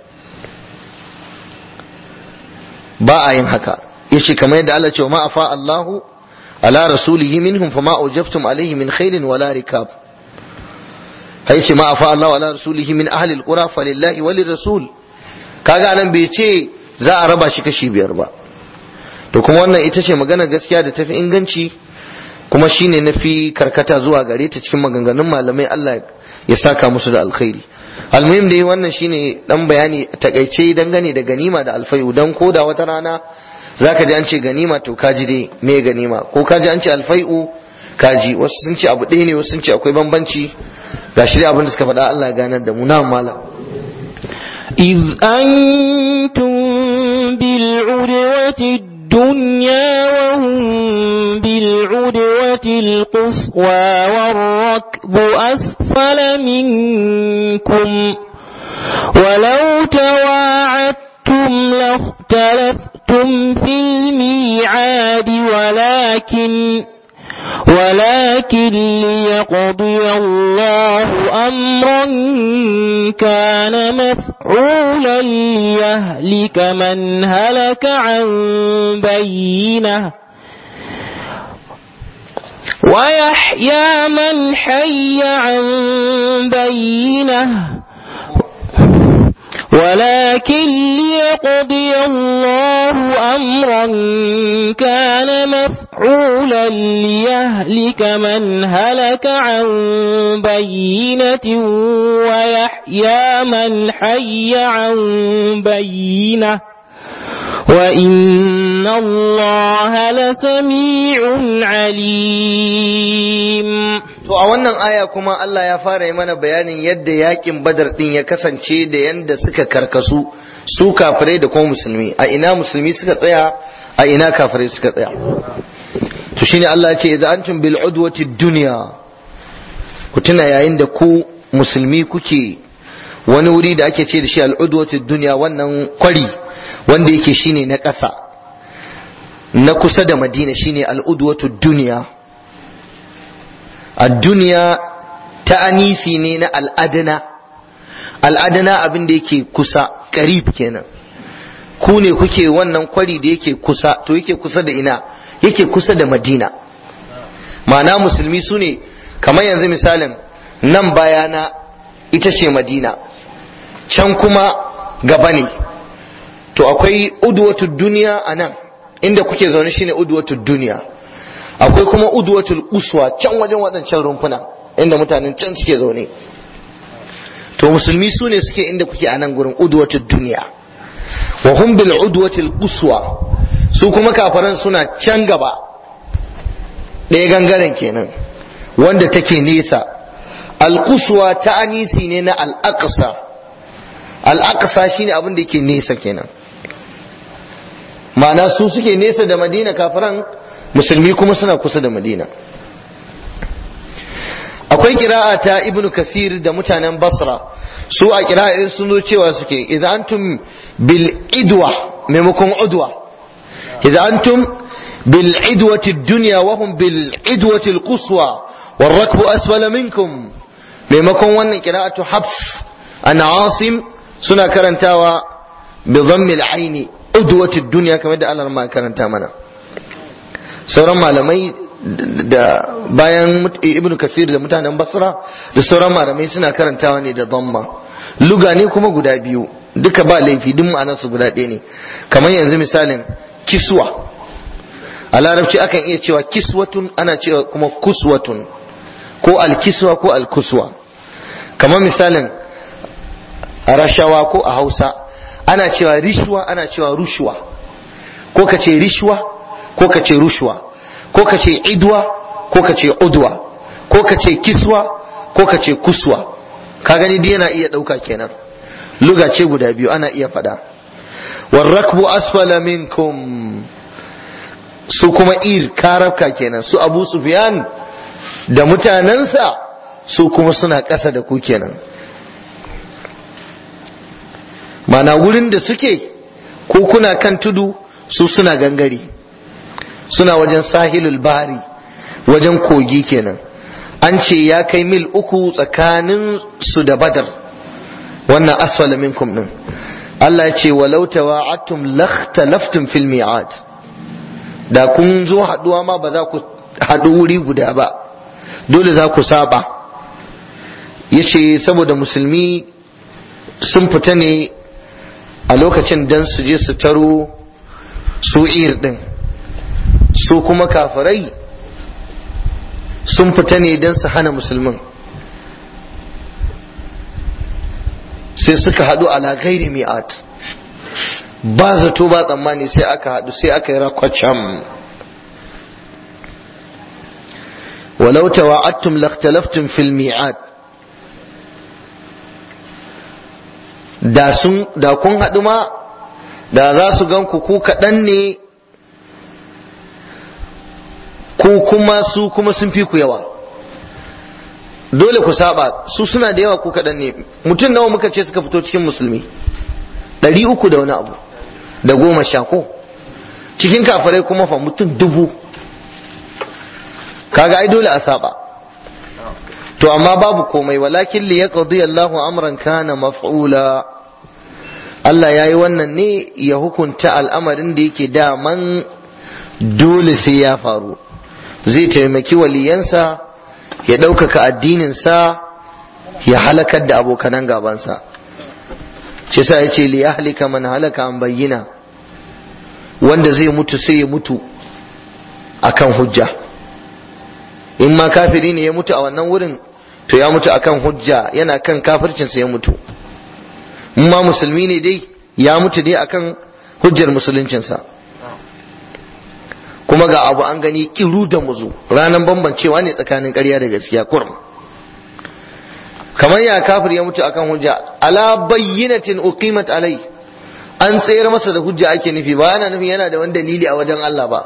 [SPEAKER 1] ba a yin haka yace kamar yadda Allah ce ma afa Allahu ala rasulihi minhum fama awjaftum alayhi min khairin wala rikab hay ce ma afa Allahu ala rasulihi min ahli alqura falillahi walir rasul kaga nan bai ce za a raba shi kashi biyar ba to kuma wannan ita ce magana gaskiya da tafi inganci kuma shine nafi karkata zuwa gare ta cikin maganganun malamai Allah ya saka musu da alkhairi almuhim dai wannan shine dan bayani takaice dangane da ganima da alfayu dan koda wata rana zaka ji an ce ganima to kaji dai me ganima ko kaji an ce alfai'u kaji wasu sun ce abu ɗaya ne wasu sun ce akwai bambanci ga shi abin da suka faɗa Allah ya ganar da mu na malam
[SPEAKER 2] إذ أنتم بالعدوة الدنيا وهم بالعدوة القصوى والركب أسفل منكم ولو تواعدتم لاختلفتم في الميعاد ولكن ولكن ليقضي الله أمرا كان مفعولا ليهلك من هلك عن بينه ويحيى من حي عن بينه ولكن ليقضي الله أمرا كان مفعولا ليهلك من هلك عن بينة ويحيى من حي عن بينة وإن الله لسميع عليم
[SPEAKER 1] To a wannan aya kuma Allah ya fara yi mana bayanin yadda yakin badar din ya kasance da yadda suka karkasu su kafirai da kuma musulmi a ina musulmi suka tsaya a ina kafirai suka tsaya to shine Allah ya ce idza antum bil udwati dunya ku tuna yayin da ku musulmi kuke wani wuri da ake ce da shi al udwati dunya wannan kwari wanda yake shine na ƙasa na kusa da Madina shine al udwatu dunya duniya ta anisi ne na al'adana al'adana abin da yake kusa karib kenan ku ne kuke wannan kwari da yake kusa to yake kusa da ina yake kusa da madina ma'ana musulmi su ne kamar yanzu misalin nan bayana ita ce madina can kuma gaba ne to akwai udwatu duniya a nan inda kuke zaune shine udwatu duniya akwai kuma udwatul uswa can wajen waɗancan rumfuna inda mutanen can suke zaune to musulmi su ne suke inda kuke a nan gurin udwatul duniya wa hum bil udwatil uswa su kuma kafaran suna can gaba ɗaya gangaren kenan wanda take nesa al-quswa ta anisi ne na al-aqsa al-aqsa shine abin da yake nesa kenan ma'ana su suke nesa da madina kafiran musulmi kuma suna kusa da madina akwai kira'a ta ibnu kasir da mutanen basra su a kira'in sun zo cewa suke idan antum bil idwa maimakon udwa idan antum bil idwati dunya wa hum bil idwati al quswa wal rakbu asfala minkum maimakon wannan kira'atu habs an asim suna karantawa bi dhammi al aini udwati dunya kamar da Allah ma karanta mana sauran malamai da bayan ibnu kasir da mutanen basra da sauran malamai suna karantawa ne da dhamma luga ne kuma guda biyu duka ba laifi duk ma'anarsu guda ɗaya ne kamar yanzu misalin kiswa a larabci akan iya cewa kiswatun ana cewa kuma kuswatun ko alkiswa ko alkuswa kamar misalin rashawa ko a hausa ana cewa rishwa ana cewa rushwa ko ka ce rishwa ko ka ce rushwa ko ka ce idwa ko ka ce udwa ko ka ce kiswa ko ka ce kuswa ka gani dai yana iya ɗauka kenan luga ce guda biyu ana iya faɗa warrakbu asfala minkum su kuma ir karabka kenan su abu sufyan da mutanensa su kuma suna ƙasa da ku kenan mana wurin da suke ko kuna kan tudu su suna gangare suna wajen sahilul bari wajen kogi kenan an ce ya kai mil uku tsakanin su da badar wannan asfala minkum din Allah ya ce walau tawa'attum lakhtalaftum fil mi'ad da kun zo haduwa ma ba za ku haɗu wuri guda ba dole za ku saba yace saboda musulmi sun fita ne a lokacin dan su je su taro su ir din su kuma kafirai sun fita ne don su hana musulmin sai suka haɗu ala gairi mi'at ba zato ba tsammani sai aka haɗu sai aka yi rakwacam walau tawa'attum lakhtalaftum fil mi'at da sun da kun haɗu ma da za su gan ku ku kaɗan ne ku kuma su kuma sun fi ku yawa dole ku saba su suna da yawa ku kaɗan ne mutum nawa muka ce suka fito cikin musulmi ɗari uku da wani abu da goma sha ko cikin kafirai kuma fa mutum dubu kaga ai dole a saba to amma babu komai walakin li yaqdi Allahu amran kana maf'ula Allah yayi wannan ne ya hukunta al'amarin da yake daman dole sai ya faru zai taimaki waliyansa ya ɗaukaka addininsa ya halakar da abokanan gabansa shi sa ya ce li yahlika man halaka an bayyana wanda zai mutu sai ya mutu akan hujja in ma kafiri ne ya mutu a wannan wurin to ya mutu akan hujja yana kan kafircinsa ya mutu in ma musulmi ne dai ya mutu dai akan hujjar musuluncinsa kuma ga abu an gani kiru da muzu ranar bambancewa ne tsakanin ƙarya da gaskiya kurum kamar ya kafir ya mutu akan hujja ala bayyinatin uqimat alai an tsayar masa da hujja ake nufi ba yana nufi yana da wani dalili a wajen Allah ba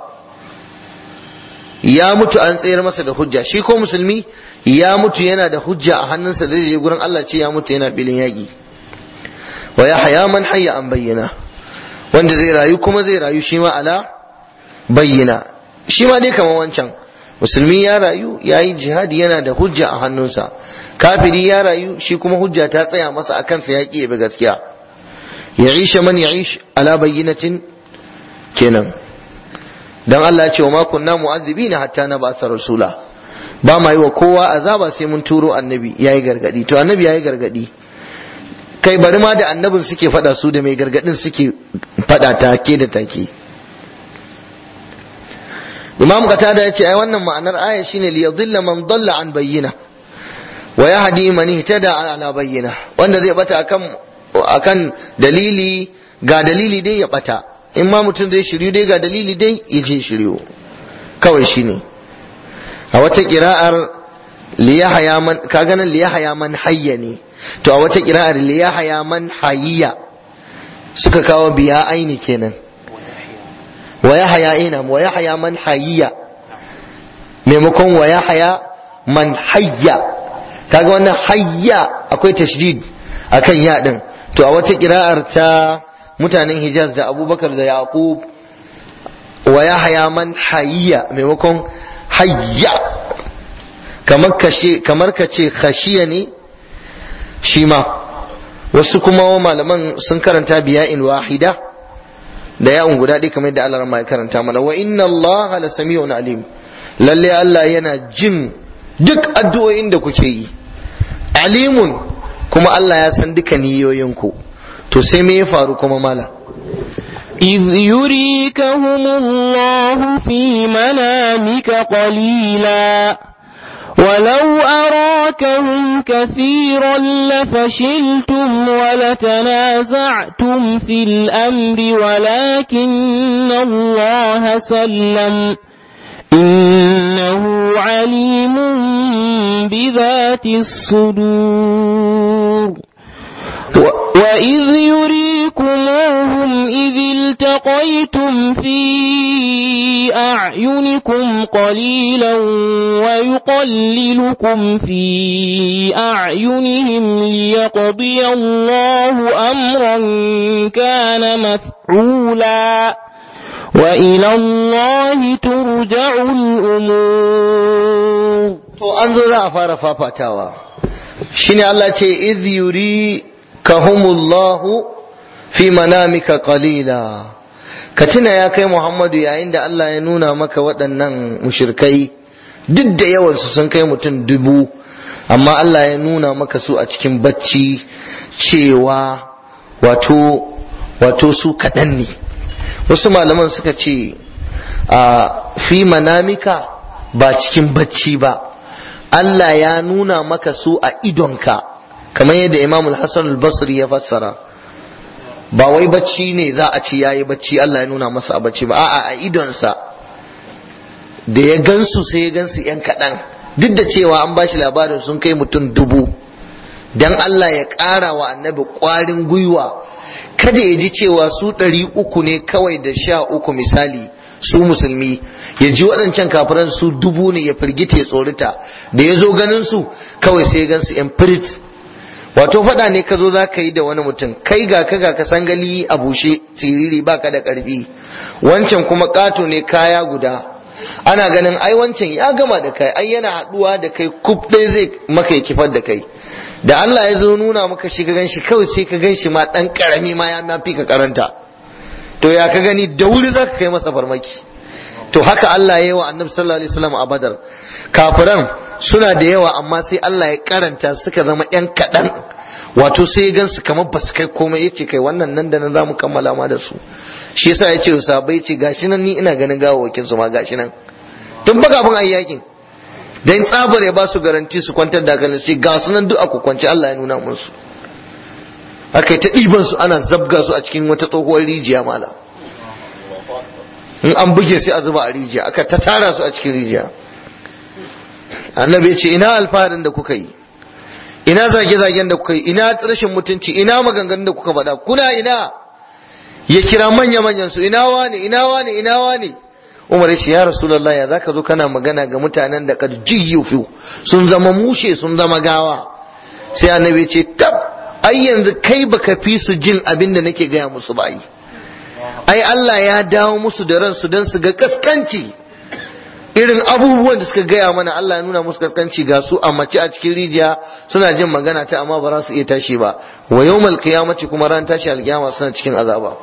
[SPEAKER 1] ya mutu an tsayar masa da hujja shi ko musulmi ya mutu yana da hujja a hannunsa da je gurin Allah ce ya mutu yana filin yaƙi wa ya haya man hayya an bayyana wanda zai rayu kuma zai rayu shi ma ala bayyana shi ma dai kamar wancan musulmi ya rayu ya yi jihadi yana da hujja a hannunsa kafiri ya rayu shi kuma hujja ta tsaya masa a kansa ya ƙi bi gaskiya ya isha man ya ish ala bayyinatin kenan dan Allah ya ce wa ma kunna mu'azzibina hatta na ba'sa rasula ba ma yi wa kowa azaba sai mun turo annabi yayi gargadi to annabi yayi gargadi kai bari ma da annabin suke fada su da mai gargadin suke fada take da take imam qatada yace ai wannan ma'anar aya shine li yadhilla man dalla an bayyina wa yahdi man ihtada ala bayyina wanda zai bata akan akan dalili ga dalili dai ya bata in ma mutum zai shiryu dai ga dalili dai ya je shiryu kawai shine a wata kira'ar liyahaya man kaga nan liyahaya man hayya ne to a wata kira'ar liyahaya man hayya suka kawo biya aini kenan wa yahaya ina wa yahaya man hayya maimakon wa yahaya man hayya kaga wannan hayya akwai tashdid akan ya din to a wata kira'ar ta mutanen Hijaz da Abubakar da Yaqub wa yahaya man hayya maimakon hayya kamar kashe kamar ka ce khashiya ne shi ma wasu kuma malaman sun karanta biya'in wahida da ya'un guda ɗaya kamar da Allah ya karanta mana wa inna Allah la sami'un alim lalle Allah yana jin duk addu'o'in da kuke yi alimun kuma Allah ya san duka niyoyinku to sai me ya faru kuma mala
[SPEAKER 2] إذ يريكهم الله في منامك قليلا ولو أراكهم كثيرا لفشلتم ولتنازعتم في الأمر ولكن الله سلم إنه عليم بذات الصدور وإذ يريكموهم إذ التقيتم في أعينكم قليلا ويقللكم في أعينهم ليقضي الله أمرا كان مفعولا وإلى الله ترجع الأمور
[SPEAKER 1] to an zo za a fara fafatawa shine Allah ce idh yuri kahumullahu fi manamika qalila ka tuna ya kai Muhammadu yayin da Allah ya nuna maka waɗannan mushrikai duk da yawansu sun kai mutum dubu amma Allah ya nuna maka su a cikin bacci cewa wato wato su kaɗan ne wasu malaman suka ce a fi manamika ba cikin bacci ba Allah ya nuna maka su a idonka kamar yadda Imam Hassan al-Basri ya fassara ba wai bacci ne za a ci yayi bacci Allah ya nuna masa a bacci ba a'a a idonsa da ya gansu sai ya gansu yan kaɗan duk da cewa an bashi labarin sun kai mutum dubu dan Allah ya ƙara wa annabi ƙwarin gwiwa kada ya ji cewa su ɗari uku ne kawai da sha uku misali su musulmi ya ji waɗancan kafiran su dubu ne ya firgita ya tsorita da ya zo ganin su kawai sai ya gansu yan firit wato faɗa ne ka zo za ka yi da wani mutum kai ga ka ga ka sangali a bushe siriri baka da ƙarfi wancan kuma ƙato ne kaya guda ana ganin ai wancan ya gama da kai ai yana haɗuwa da kai kuf ɗaya zai maka ya kifar da kai da Allah ya zo nuna maka shi ka gan shi kawai sai ka gan shi ma ɗan ƙarami ma ya mafi ka karanta to ya ka gani da wuri za ka kai masa farmaki to haka Allah ya yi wa annabi sallallahu alaihi wasallam a badar kafiran suna da yawa amma sai Allah ya karanta suka zama yan kaɗan wato sai ya gansu kamar ba su kai komai ya ce kai wannan nan da nan za mu kammala ma da su shi yasa ya ce wa sahabbai ce gashi nan ni ina ganin gawawakin su ma gashi nan tun ba kafin ayi yakin dan tsabar ya ba su garanti su kwantar da hankalin su ga su nan duk a kwance Allah ya nuna musu aka ta ɗiban su ana zabga su a cikin wata tsohuwar rijiya mala in an buge sai a zuba a rijiya aka ta tara su a cikin rijiya annabi ya ce ina alfaharin da kuka yi ina zage-zagen da kuka yi ina rashin mutunci ina maganganun da kuka faɗa kuna ina ya kira manya-manyan su ina wane ina wane ina wane umar ya ce ya rasulullah ya zaka zo kana magana ga mutanen da kad jiyyufu sun zama mushe sun zama gawa sai annabi ya ce tab ai yanzu kai baka fi su jin abin da nake gaya musu ba yi ai Allah ya dawo musu da ransu don su ga kaskanci irin abubuwan da suka gaya mana Allah ya nuna musu kaskanci ga su a mace a cikin rijiya suna jin magana ta amma ba za su iya tashi ba wa yawmal qiyamati kuma ran tashi alkiyama suna cikin azaba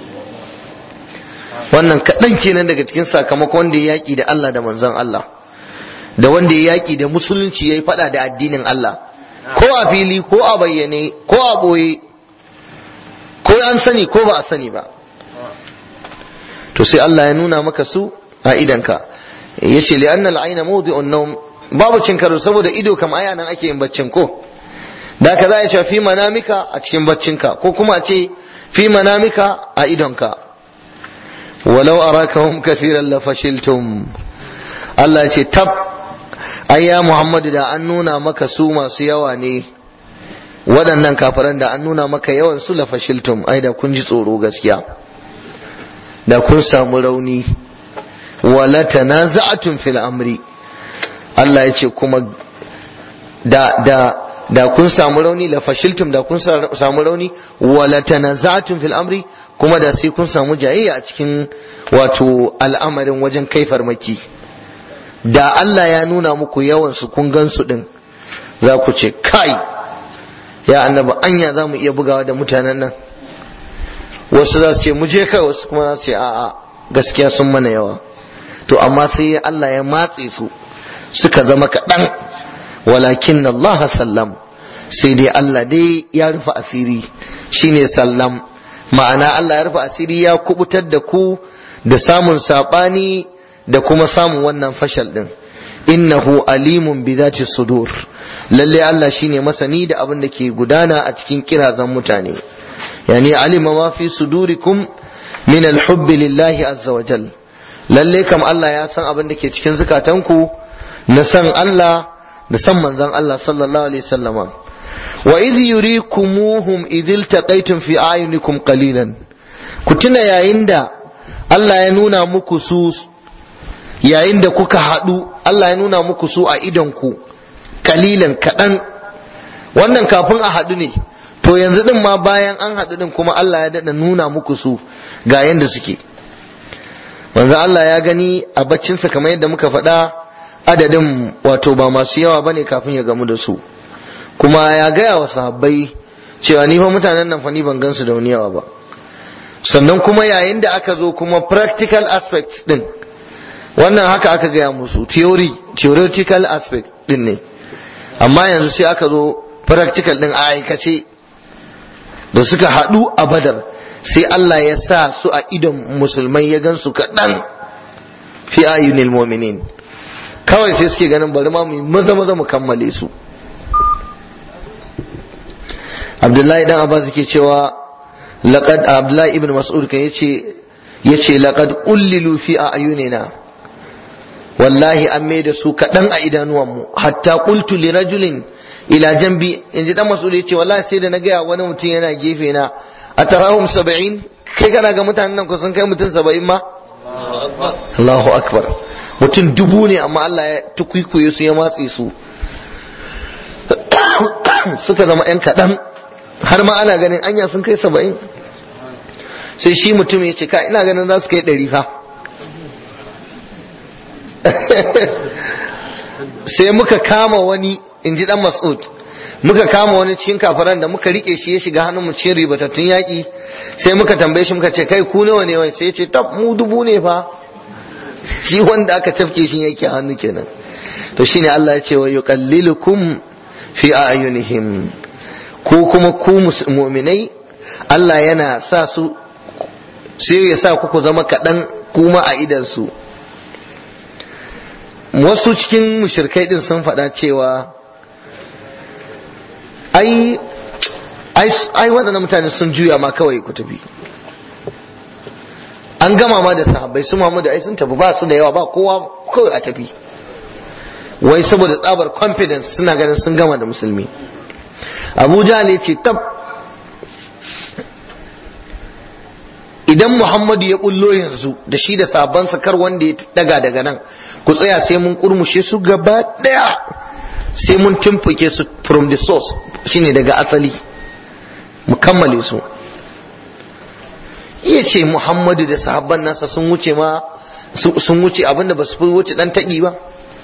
[SPEAKER 1] wannan kaɗan kenan daga cikin sakamakon wanda ya yaƙi da Allah da manzon Allah da wanda ya yaƙi da musulunci ya yi faɗa da addinin Allah ko a fili ko a bayyane ko a ɓoye ko an sani ko ba a sani ba to sai Allah ya nuna maka su a idanka ya ce li'annal aina mawdi'un nawm babu cin karo saboda ido kam aya nan ake yin baccin ko da ka za a ce fi manamika a cikin baccinka ko kuma a ce fi manamika a idonka walau arakahum kathiran la fashiltum Allah ya ce tab ayya Muhammadu da an nuna maka su masu yawa ne waɗannan kafiran da an nuna maka yawan su la fashiltum ai da kun ji tsoro gaskiya da kun samu rauni wala tanaza'atun fil amri Allah ya ce kuma da da da kun samu rauni la fashiltum da kun samu rauni wala tanaza'atun fil amri kuma da sai kun samu jayayya a cikin wato al'amarin wajen kai farmaki da Allah ya nuna muku yawan su kun gan su din za ku ce kai ya annabi anya za mu iya bugawa da mutanen nan wasu za su ce mu je kai wasu kuma za su ce a'a gaskiya sun mana yawa to amma sai Allah ya matse su suka zama kaɗan walakin Allah sallam sai dai Allah dai ya rufe asiri shine sallam ma'ana Allah ya rufe asiri ya kubutar da ku da samun saɓani da kuma samun wannan fashal ɗin innahu alimun bi zati sudur lalle Allah shine masani da abin da ke gudana a cikin kirazan mutane yani alima ma fi sudurikum min alhubbi lillahi azza wa jal lalle kam Allah ya san abin da ke cikin zukatanku na san Allah da san manzon Allah sallallahu alaihi wasallama wa idh yurikumuhum idh iltaqaytum fi ayunikum qalilan ku tuna yayin da Allah ya nuna muku su yayin da kuka haɗu Allah ya nuna muku su a idonku kalilan kaɗan wannan kafin a haɗu ne to yanzu ɗin ma bayan an haɗu ɗin kuma Allah ya daɗa nuna muku su ga yanda suke manzo Allah ya gani a baccinsa kamar yadda muka faɗa adadin wato ba masu yawa bane kafin ya gamu da su kuma ya gaya wa sahabbai cewa ni fa mutanen nan fa ni ban gansu da wani yawa ba sannan kuma yayin da aka zo kuma practical aspects din wannan haka aka gaya musu theory theoretical aspect din ne amma yanzu sai aka zo practical din a aikace da suka haɗu a badar sai Allah ya sa su a idon musulmai ya gan su kaɗan fi ayunil mu'minin kawai sai suke ganin bari ma mu maza maza mu kammale su Abdullahi dan Abbas yake cewa laqad Abdullahi ibn Mas'ud kan yace yace laqad ullilu fi ayunina wallahi an mai da su kaɗan a idanuwanmu hatta qultu li rajulin ila jambi in ji dan mas'ud yace wallahi sai da na gaya wani mutum yana gefe na atarahum saba'in kai kana ga mutanen nan kusan kai mutum saba'in ma Allahu akbar mutum dubu ne amma Allah ya tukwikuye su ya matse su suka zama yan kaɗan har ma ana ganin anya sun kai saba'in sai shi mutum ya ce ka ina ganin za su kai ɗari fa sai muka kama wani in ji dan mas'ud muka kama wani cikin kafaran da muka rike shi ya shiga hannun mu cikin ribatattun yaƙi sai muka tambaye shi muka ce kai ku nawa ne wai sai ya ce tab mu dubu ne fa shi wanda aka tafke shi yake hannu kenan to shine Allah ya ce wa yuqallilukum fi ayunihim ko kuma ku mu'minai Allah yana sa su sai ya sa ku zama kaɗan kuma a idan su wasu cikin mushirkai din sun faɗa cewa ai ai waɗannan mutane sun juya ma kawai ku tafi an gama ma da sahabbai su mamu da ai sun tafi ba su da yawa ba kowa kawai a tafi wai saboda tsabar confidence suna ganin sun gama da musulmi abu ne ce tab idan muhammadu ya bullo yanzu da shi da sabon kar wanda ya daga daga nan ku tsaya sai mun kurmushe su gaba daya sai mun tumfuke su from the source shine daga asali mu kammale su iya ce muhammadu da sahabban nasa sun wuce ma sun wuce abinda ba su fi wuce dan taƙi ba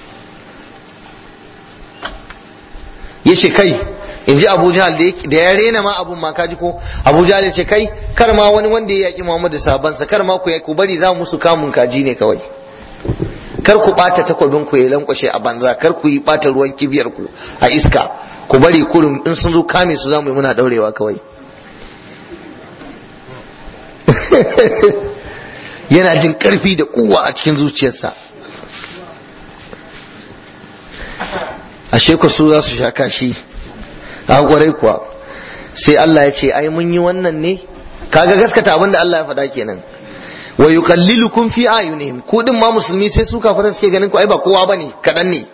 [SPEAKER 1] ya ce kai in ji abu jahal da ya rena ma abun ma kaji ko abu jahal ya ce kai kar ma wani wanda ya yaƙi muhammadu da sahabbansa kar ma ku bari za musu kamun kaji ne kawai kar ku ɓata takwabin ku ya lankwashe a banza kar ku yi ɓata ruwan kibiyar ku a iska ku bari kurin in sun zo kame su za mu yi muna daurewa kawai yana jin ƙarfi da kuwa a cikin zuciyarsa ashe ku su za su sha kashi a kwarai kuwa sai Allah ya ce ai mun yi wannan ne kaga gaskata abin da Allah ya faɗa kenan wa yuqallilukum fi ayunihim ku din ma musulmi sai su kafiran suke ganin ku ai ba kowa bane kadan ne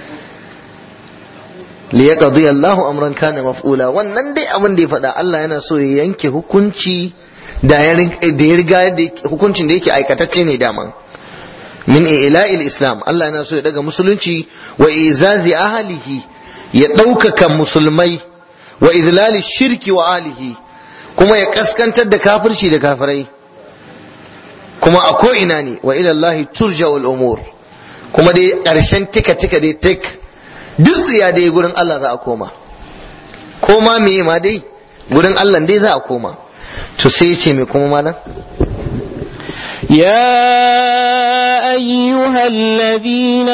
[SPEAKER 1] li yaqdi Allahu amran kana maf'ula wannan dai abin da ya faɗa Allah yana so ya yanke hukunci da ya riga da hukuncin da yake aikatacce ne dama min ila'il islam Allah yana so ya daga musulunci wa izazi ahlihi ya ɗaukaka musulmai wa izlali shirki wa alihi kuma ya kaskantar da kafirci da kafirai kuma a ko'ina ne wa ilallahi turja umur kuma dai ƙarshen tika tika dai tek duk tsiya dai gurin Allah za a koma koma me ma dai gurin Allah dai za a koma to sai ya ce me kuma malam
[SPEAKER 2] يا أيها الذين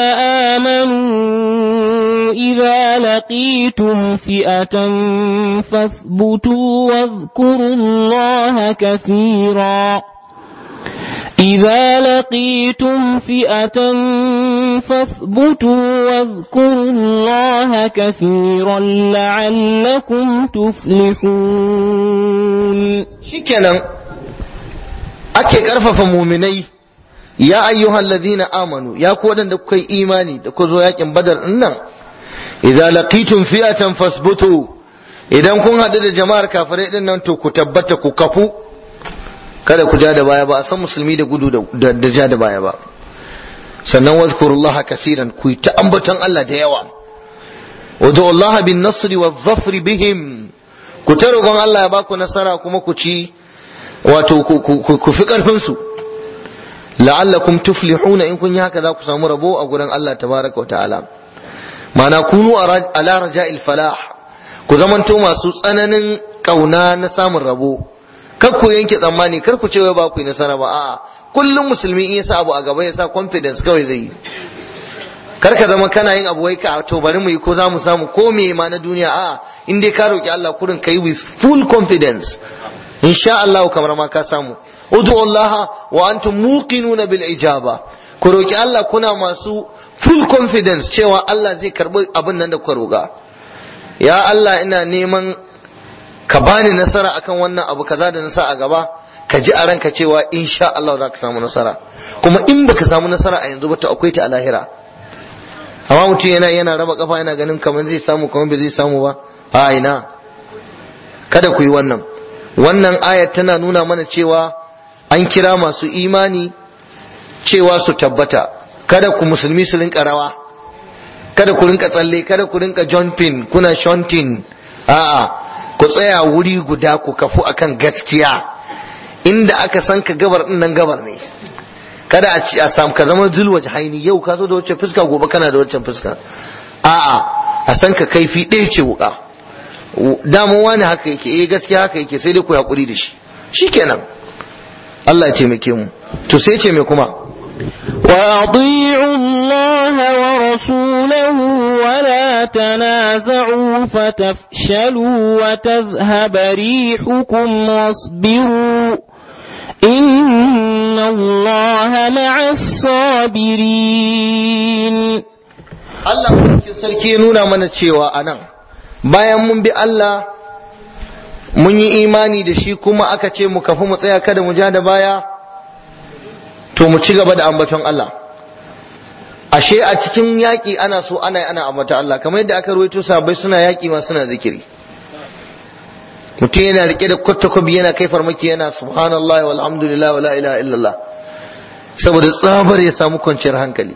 [SPEAKER 2] آمنوا إذا لقيتم فئة فاثبتوا واذكروا الله كثيرا إذا لقيتم فئة فاثبتوا واذكروا الله كثيرا لعلكم تفلحون
[SPEAKER 1] shikenan ake karfafa muminai ya ayyuhal ladina amanu ya ku wadanda kuka yi imani da ku zo yakin badar din nan idza laqitum fi'atan fasbutu idan kun hadu da jama'ar kafirai din nan to ku tabbata ku kafu kada ku ja da baya ba a san musulmi da gudu da da ja da baya ba sannan wazkurullaha kasiran ku yi ta ambaton Allah da yawa wadu Allah bin nasri wa zafri bihim ku ta roƙon Allah ya baku nasara kuma ku ci wato ku fi ƙarfin su la'allakum tuflihuna in kun yi haka za ku samu rabo a gurin Allah tabaraka wa ta'ala ma'ana kunu ala raja'il falah ku zamanto masu tsananin kauna na samun rabo kar ku yanke tsammani kar ku ce wai ba ku yi nasara ba a'a kullum musulmi in ya sa abu a gaba ya sa confidence kawai zai yi kar ka zama kana yin abu wai ka to bari mu yi ko za mu samu ko me ma na duniya a'a in dai ka roki Allah kurin kai with full confidence insha Allah kamar ma ka samu ud'u Allah wa antum muqinuna bil ijaba ku roki Allah kuna masu full confidence cewa Allah zai karbi abin nan da kuka roga ya Allah ina neman ka bani nasara akan wannan abu kaza da nasa a gaba ka ji a ranka cewa insha Allah za ka samu nasara kuma in baka samu nasara a yanzu ba to akwai ta a lahira amma mutum yana yana raba kafa yana ganin kamar zai samu kamar bai zai samu ba a ina kada ku yi wannan wannan ayat tana nuna mana cewa an kira masu imani cewa su tabbata kada ku musulmi su rinka rawa kada ku rinka tsalle kada ku rinka jumping kuna shunting a'a ku tsaya wuri guda ku kafu akan gaskiya inda aka san ka gabar din nan gabar ne kada a ci a samu ka zama zulwa haini yau ka zo da wacce fuska gobe kana da wacce fuska a'a a san ka kaifi ɗaya ce wuka damu wani haka yake eh gaskiya haka yake sai dai ku hakuri da shi shikenan Allah ya taimake mu to sai ce me kuma
[SPEAKER 2] وأطيعوا الله ورسوله ولا تنازعوا فتفشلوا وتذهب ريحكم واصبروا إن الله مع الصابرين
[SPEAKER 1] Allah sarki nuna mana cewa anan bayan mun bi Allah mun yi imani da shi kuma aka ce mu kafi mu tsaya kada mu ja da baya to mu ci gaba da ambaton Allah ashe a cikin yaƙi ana so ana ana ambata Allah kamar yadda aka ruwaito sahabbai suna yaƙi ma suna zikiri mutum yana rike da kwatakwabi yana kai farmaki yana subhanallah walhamdulillah wala ilaha illallah saboda tsabar ya samu kwanciyar hankali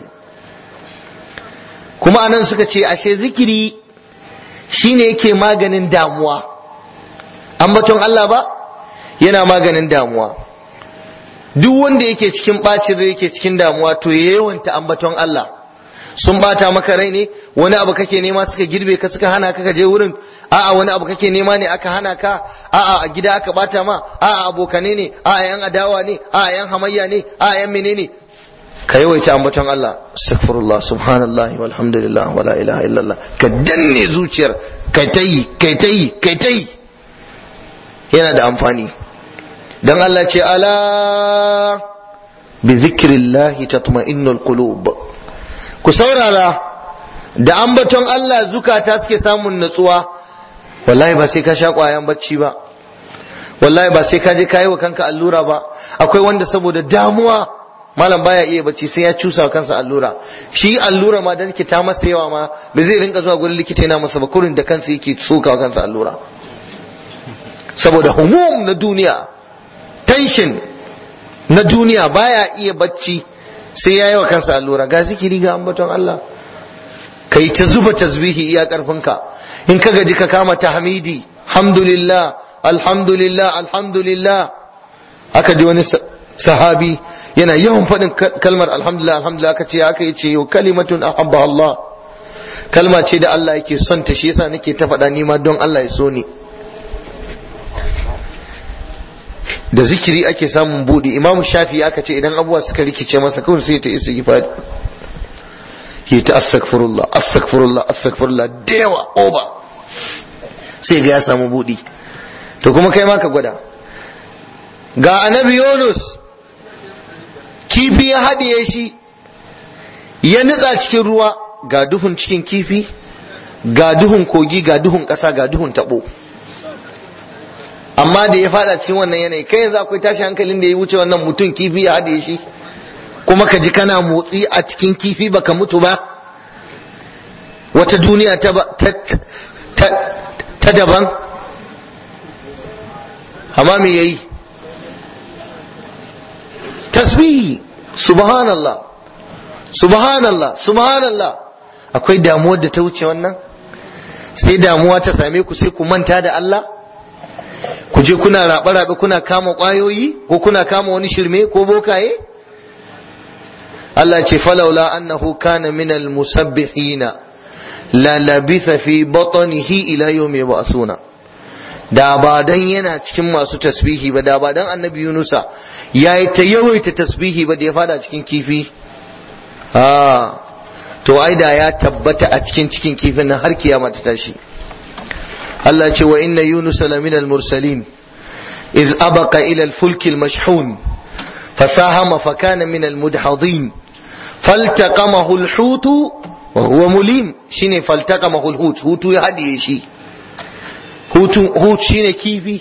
[SPEAKER 1] kuma anan suka ce ashe zikiri shine yake maganin damuwa ambaton Allah ba yana maganin damuwa duk wanda yake cikin bacin rai yake cikin damuwa to ya yawanta ambaton Allah sun bata maka rai ne wani abu kake nema suka girbe ka suka hana ka ka je wurin a'a wani abu kake nema ne aka hana ka a'a a gida aka bata ma a'a abokane ne a'a yan adawa ne a'a yan hamayya ne a'a yan menene ka yawaita ambaton Allah astaghfirullah subhanallah walhamdulillah wala ilaha illallah ka danne zuciyar kai tayi kai tayi kai tayi yana da amfani dan Allah ce ala bi zikrillahi tatma'innul qulub ku saurara da ambaton Allah zukata suke samun natsuwa wallahi ba sai ka sha kwayan bacci ba wallahi ba sai ka je kayi wa kanka allura ba akwai wanda saboda damuwa malam baya iya bacci sai ya cusa wa kansa allura shi allura ma dan ki ta masa yawa ma ba zai rinka zuwa gurin likita yana masa ba kurin da kansa yake soka wa kansa allura saboda humum na duniya tension na duniya baya iya bacci sai ya yi wa kansa allura ga zikiri ga ambaton Allah kai ta zuba tasbihi iya karfinka in ka gaji ka kama tahmidi alhamdulillah alhamdulillah alhamdulillah aka ji wani sahabi yana yawan faɗin kalmar alhamdulillah alhamdulillah aka ce aka yi ce yau kalimatun ahabba Allah kalma ce da Allah yake son ta shi yasa nake ta faɗa nima don Allah ya so ni da zikiri ake samun buɗi imamu shafi aka ce idan abubuwa suka rikice masa kawai sai ta isa gifari yi ta astaghfirullah astaghfirullah astaghfirullah da yawa oba sai ga ya samu buɗi to kuma kai ma ka gwada ga annabi yunus kifi ya haɗiye shi ya nutsa cikin ruwa ga duhun cikin kifi ga duhun kogi ga duhun ƙasa ga duhun taɓo amma da ya fada cikin wannan yanayi kai yanzu akwai tashi hankalin da ya wuce wannan mutum kifi ya haɗe shi kuma ka ji kana motsi a cikin kifi baka mutu ba wata duniya ta, ta, ta, ta daban amma me yayi tasbihi subhanallah subhanallah subhanallah akwai damuwar da ta wuce wannan sai damuwa ta same ku sai ku manta da Allah ku je kuna raɓe-raɓe kuna kama ƙwayoyi ko kuna kama wani shirme ko bokaye Allah ce falaula annahu kana minal musabbihina la labitha fi batnihi ila yawmi yub'asuna da ba dan yana cikin masu tasbihi ba da ba dan annabi Yunusa yayi ta yawaita tasbihi ba da ya fada cikin kifi ah to ai da ya tabbata a cikin cikin kifin nan har kiyama ta tashi Allah ce wa inna Yunus lamina al-mursalin iz abaqa ila al-fulk al-mashhun fasahama fakana min al-mudhadin faltaqamahu al-hut wa huwa mulim shine faltaqamahu al-hut hutu ya hadiye shi hutu hut shine kifi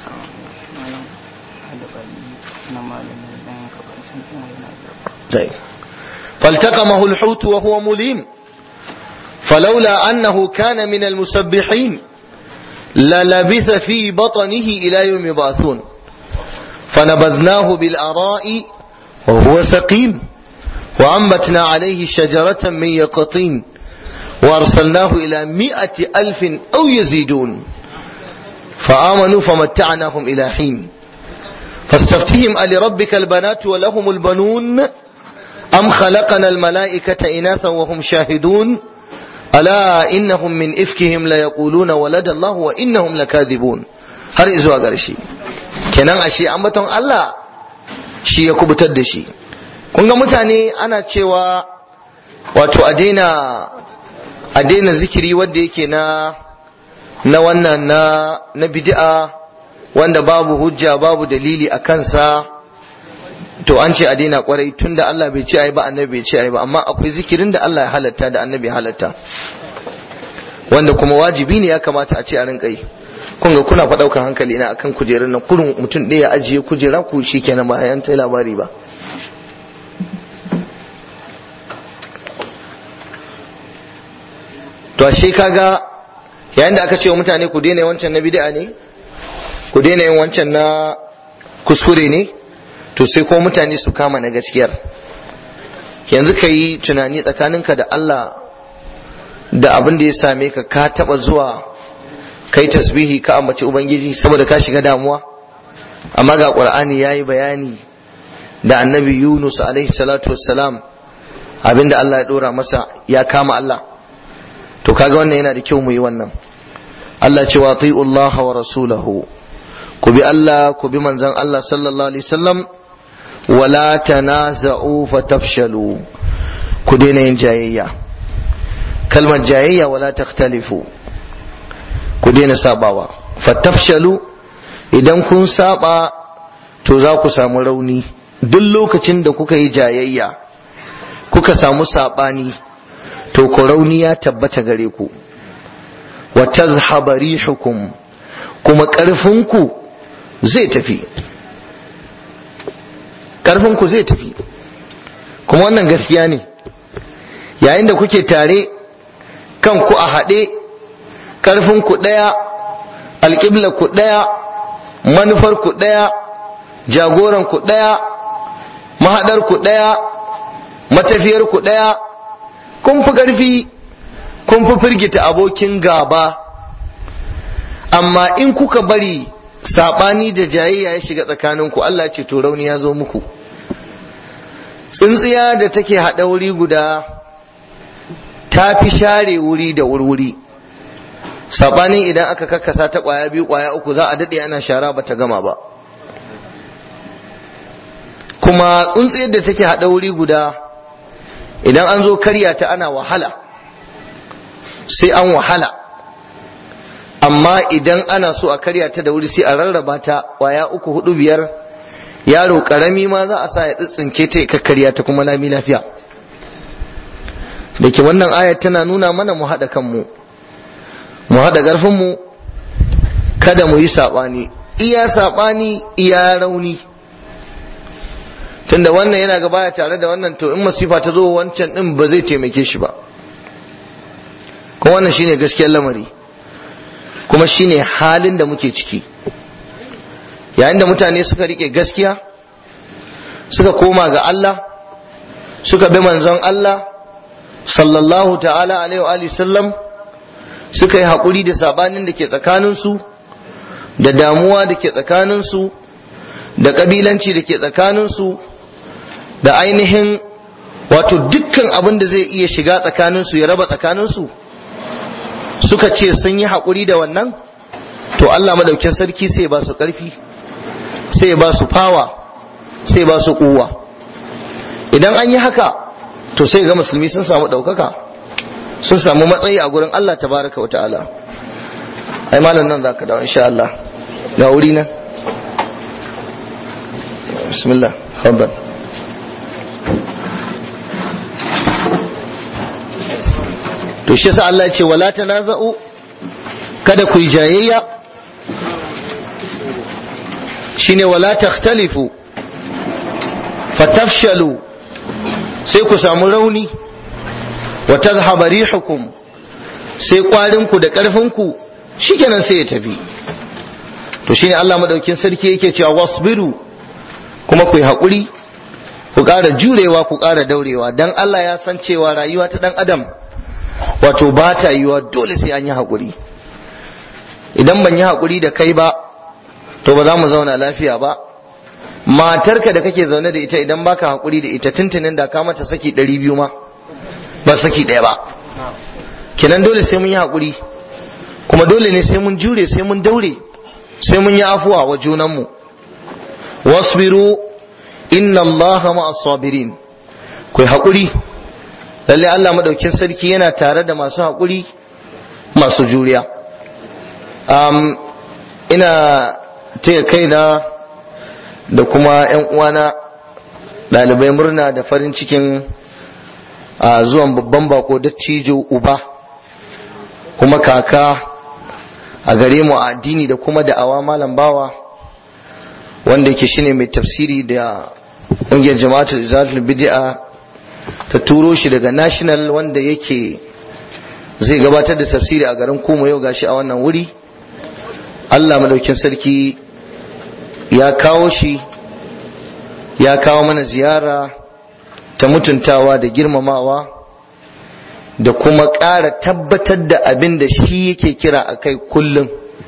[SPEAKER 1] فالتقمه الحوت وهو مليم فلولا أنه كان من المسبحين للبث في بطنه إلى يوم يبعثون فنبذناه بالأراء وهو سقيم وأنبتنا عليه شجرة من يقطين وأرسلناه إلى مئة ألف أو يزيدون فآمنوا فمتعناهم إلى حين فاستفتهم ألربك البنات ولهم البنون أم خلقنا الملائكة إناثا وهم شاهدون ألا إنهم من إفكهم ليقولون ولد الله وإنهم لكاذبون har izuwa ƙarshe kenan ashe ambaton Allah shi ya kubutar da shi kun ga mutane ana cewa wato a daina a daina zikiri wanda yake na na wannan na na bid'a wanda babu hujja babu dalili a kansa to an ce a daina kwarai tunda Allah bai ce ai ba annabi bai ce ai ba amma akwai zikirin da Allah ya halatta da annabi ya halatta wanda kuma wajibi ne ya kamata a ce a rinka yi kun ga kuna faɗaukan hankali na akan kujerun nan kurun mutum ɗaya ajiye kujera ku shikenan ba yan tai labari ba to ashe kaga yayin da aka ce wa mutane ku daina wancan na bid'a ne ku daina yin wancan na kuskure ne to sai ko mutane su kama na gaskiyar yanzu ka yi tunani tsakaninka da Allah da abin da ya same ka ka taba zuwa kai tasbihi ka ambaci ubangiji saboda ka shiga damuwa amma ga qur'ani yayi bayani da annabi Yunus alaihi salatu wassalam abinda Allah ya dora masa ya kama Allah to kaga wannan yana da kyau mu yi wannan Allah ce wa Allah wa rasulahu ku bi Allah ku bi manzon Allah sallallahu alaihi wasallam wala tanaza'u fatafshalu ku daina yin jayayya kalmar jayayya wala takhtalifu ku daina sabawa fatafshalu idan kun saba to za ku samu rauni duk lokacin da kuka yi jayayya kuka samu sabani to ku rauni ya tabbata gare ku wa tazhaba rihukum kuma ƙarfinku zai tafi ƙarfinku zai tafi kuma wannan gaskiya ne yayin da kuke tare kanku a haɗe ƙarfinku ɗaya alƙiblarku ɗaya manufarku ɗaya jagoranku ɗaya mahaɗarku ɗaya matafiyarku ɗaya kun fi ƙarfi kun fi firgita abokin gaba amma in kuka bari saɓani da jayayya ya shiga tsakaninku Allah ce to rauni ya zo muku tsintsiya da take haɗa wuri guda ta fi share wuri da wurwuri saɓanin idan aka kakkasa ta ƙwaya biyu ƙwaya uku za a daɗe ana shara ba ta gama ba kuma tsuntsiyar da take haɗa wuri guda idan an zo karya ta ana wahala sai an wahala amma idan ana so a karya ta da wuri sai a rarraba ta waya uku hudu biyar yaro karami ma za a sa ya tsitsinke ta ya kakkarya ta kuma lami lafiya da ke wannan ayat tana nuna mana mu haɗa kanmu mu haɗa ƙarfinmu kada mu yi saɓani iya saɓani iya rauni tunda wannan yana gaba tare da wannan to in masifa ta zo wancan ɗin ba zai taimake shi ba kuma wannan shine gaskiyar lamari kuma shine halin da muke ciki yayin da mutane suka rike gaskiya suka koma ga Allah suka bi manzon Allah sallallahu ta'ala alaihi wa sallam suka yi haƙuri da sabanin da ke tsakaninsu da damuwa da ke tsakaninsu da ƙabilanci da ke tsakaninsu da ainihin wato dukkan abin da zai iya shiga tsakaninsu ya raba tsakaninsu suka ce sun yi haƙuri da wannan to Allah madaukin sarki sai ba su ƙarfi sai ba su fawa sai ba su kuwa idan an yi haka to sai ga musulmi sun samu ɗaukaka sun samu matsayi a gurin Allah tabaraka wa ta'ala ai malam nan zaka dawo insha Allah ga wuri nan bismillah fadal to shi yasa Allah ya ce wala tanaza'u kada ku yi jayayya shine wala takhtalifu fatafshalu sai ku samu rauni wa tadhhaba rihukum sai kwarin ku da karfin ku shikenan sai ya tafi to shine Allah madaukin sarki yake cewa wasbiru kuma ku yi hakuri ku ƙara jurewa ku ƙara daurewa dan Allah ya san cewa rayuwa ta dan adam wato ba ta yiwa dole sai an yi hakuri idan ban yi hakuri da kai ba to ba za mu zauna lafiya ba matarka da kake zaune da ita idan baka hakuri da ita tuntunin da ka mata saki ɗari biyu ma ba saki ɗaya ba kenan dole sai mun yi hakuri kuma dole ne sai mun jure sai mun daure sai mun yi afuwa wa junanmu wasbiru inna allaha ma'as sabirin ku hakuri lalle Allah madaukin sarki yana tare da masu hakuri masu juriya um, ina taya kaina da kuma 'yan uwana ɗalibai murna da farin cikin a zuwan babban bako dattijo uba kuma kaka a gare mu a addini da kuma da'awa malam bawa wanda yake shine mai tafsiri da ƙungiyar jama'atul izalatul bid'a ta turo shi daga national wanda yake zai gabatar da tafsiri a garin kuma yau gashi a wannan wuri Allah madaukin sarki ya kawo shi ya kawo mana ziyara ta mutuntawa da girmamawa da kuma ƙara tabbatar da abin da shi yake kira a kai kullum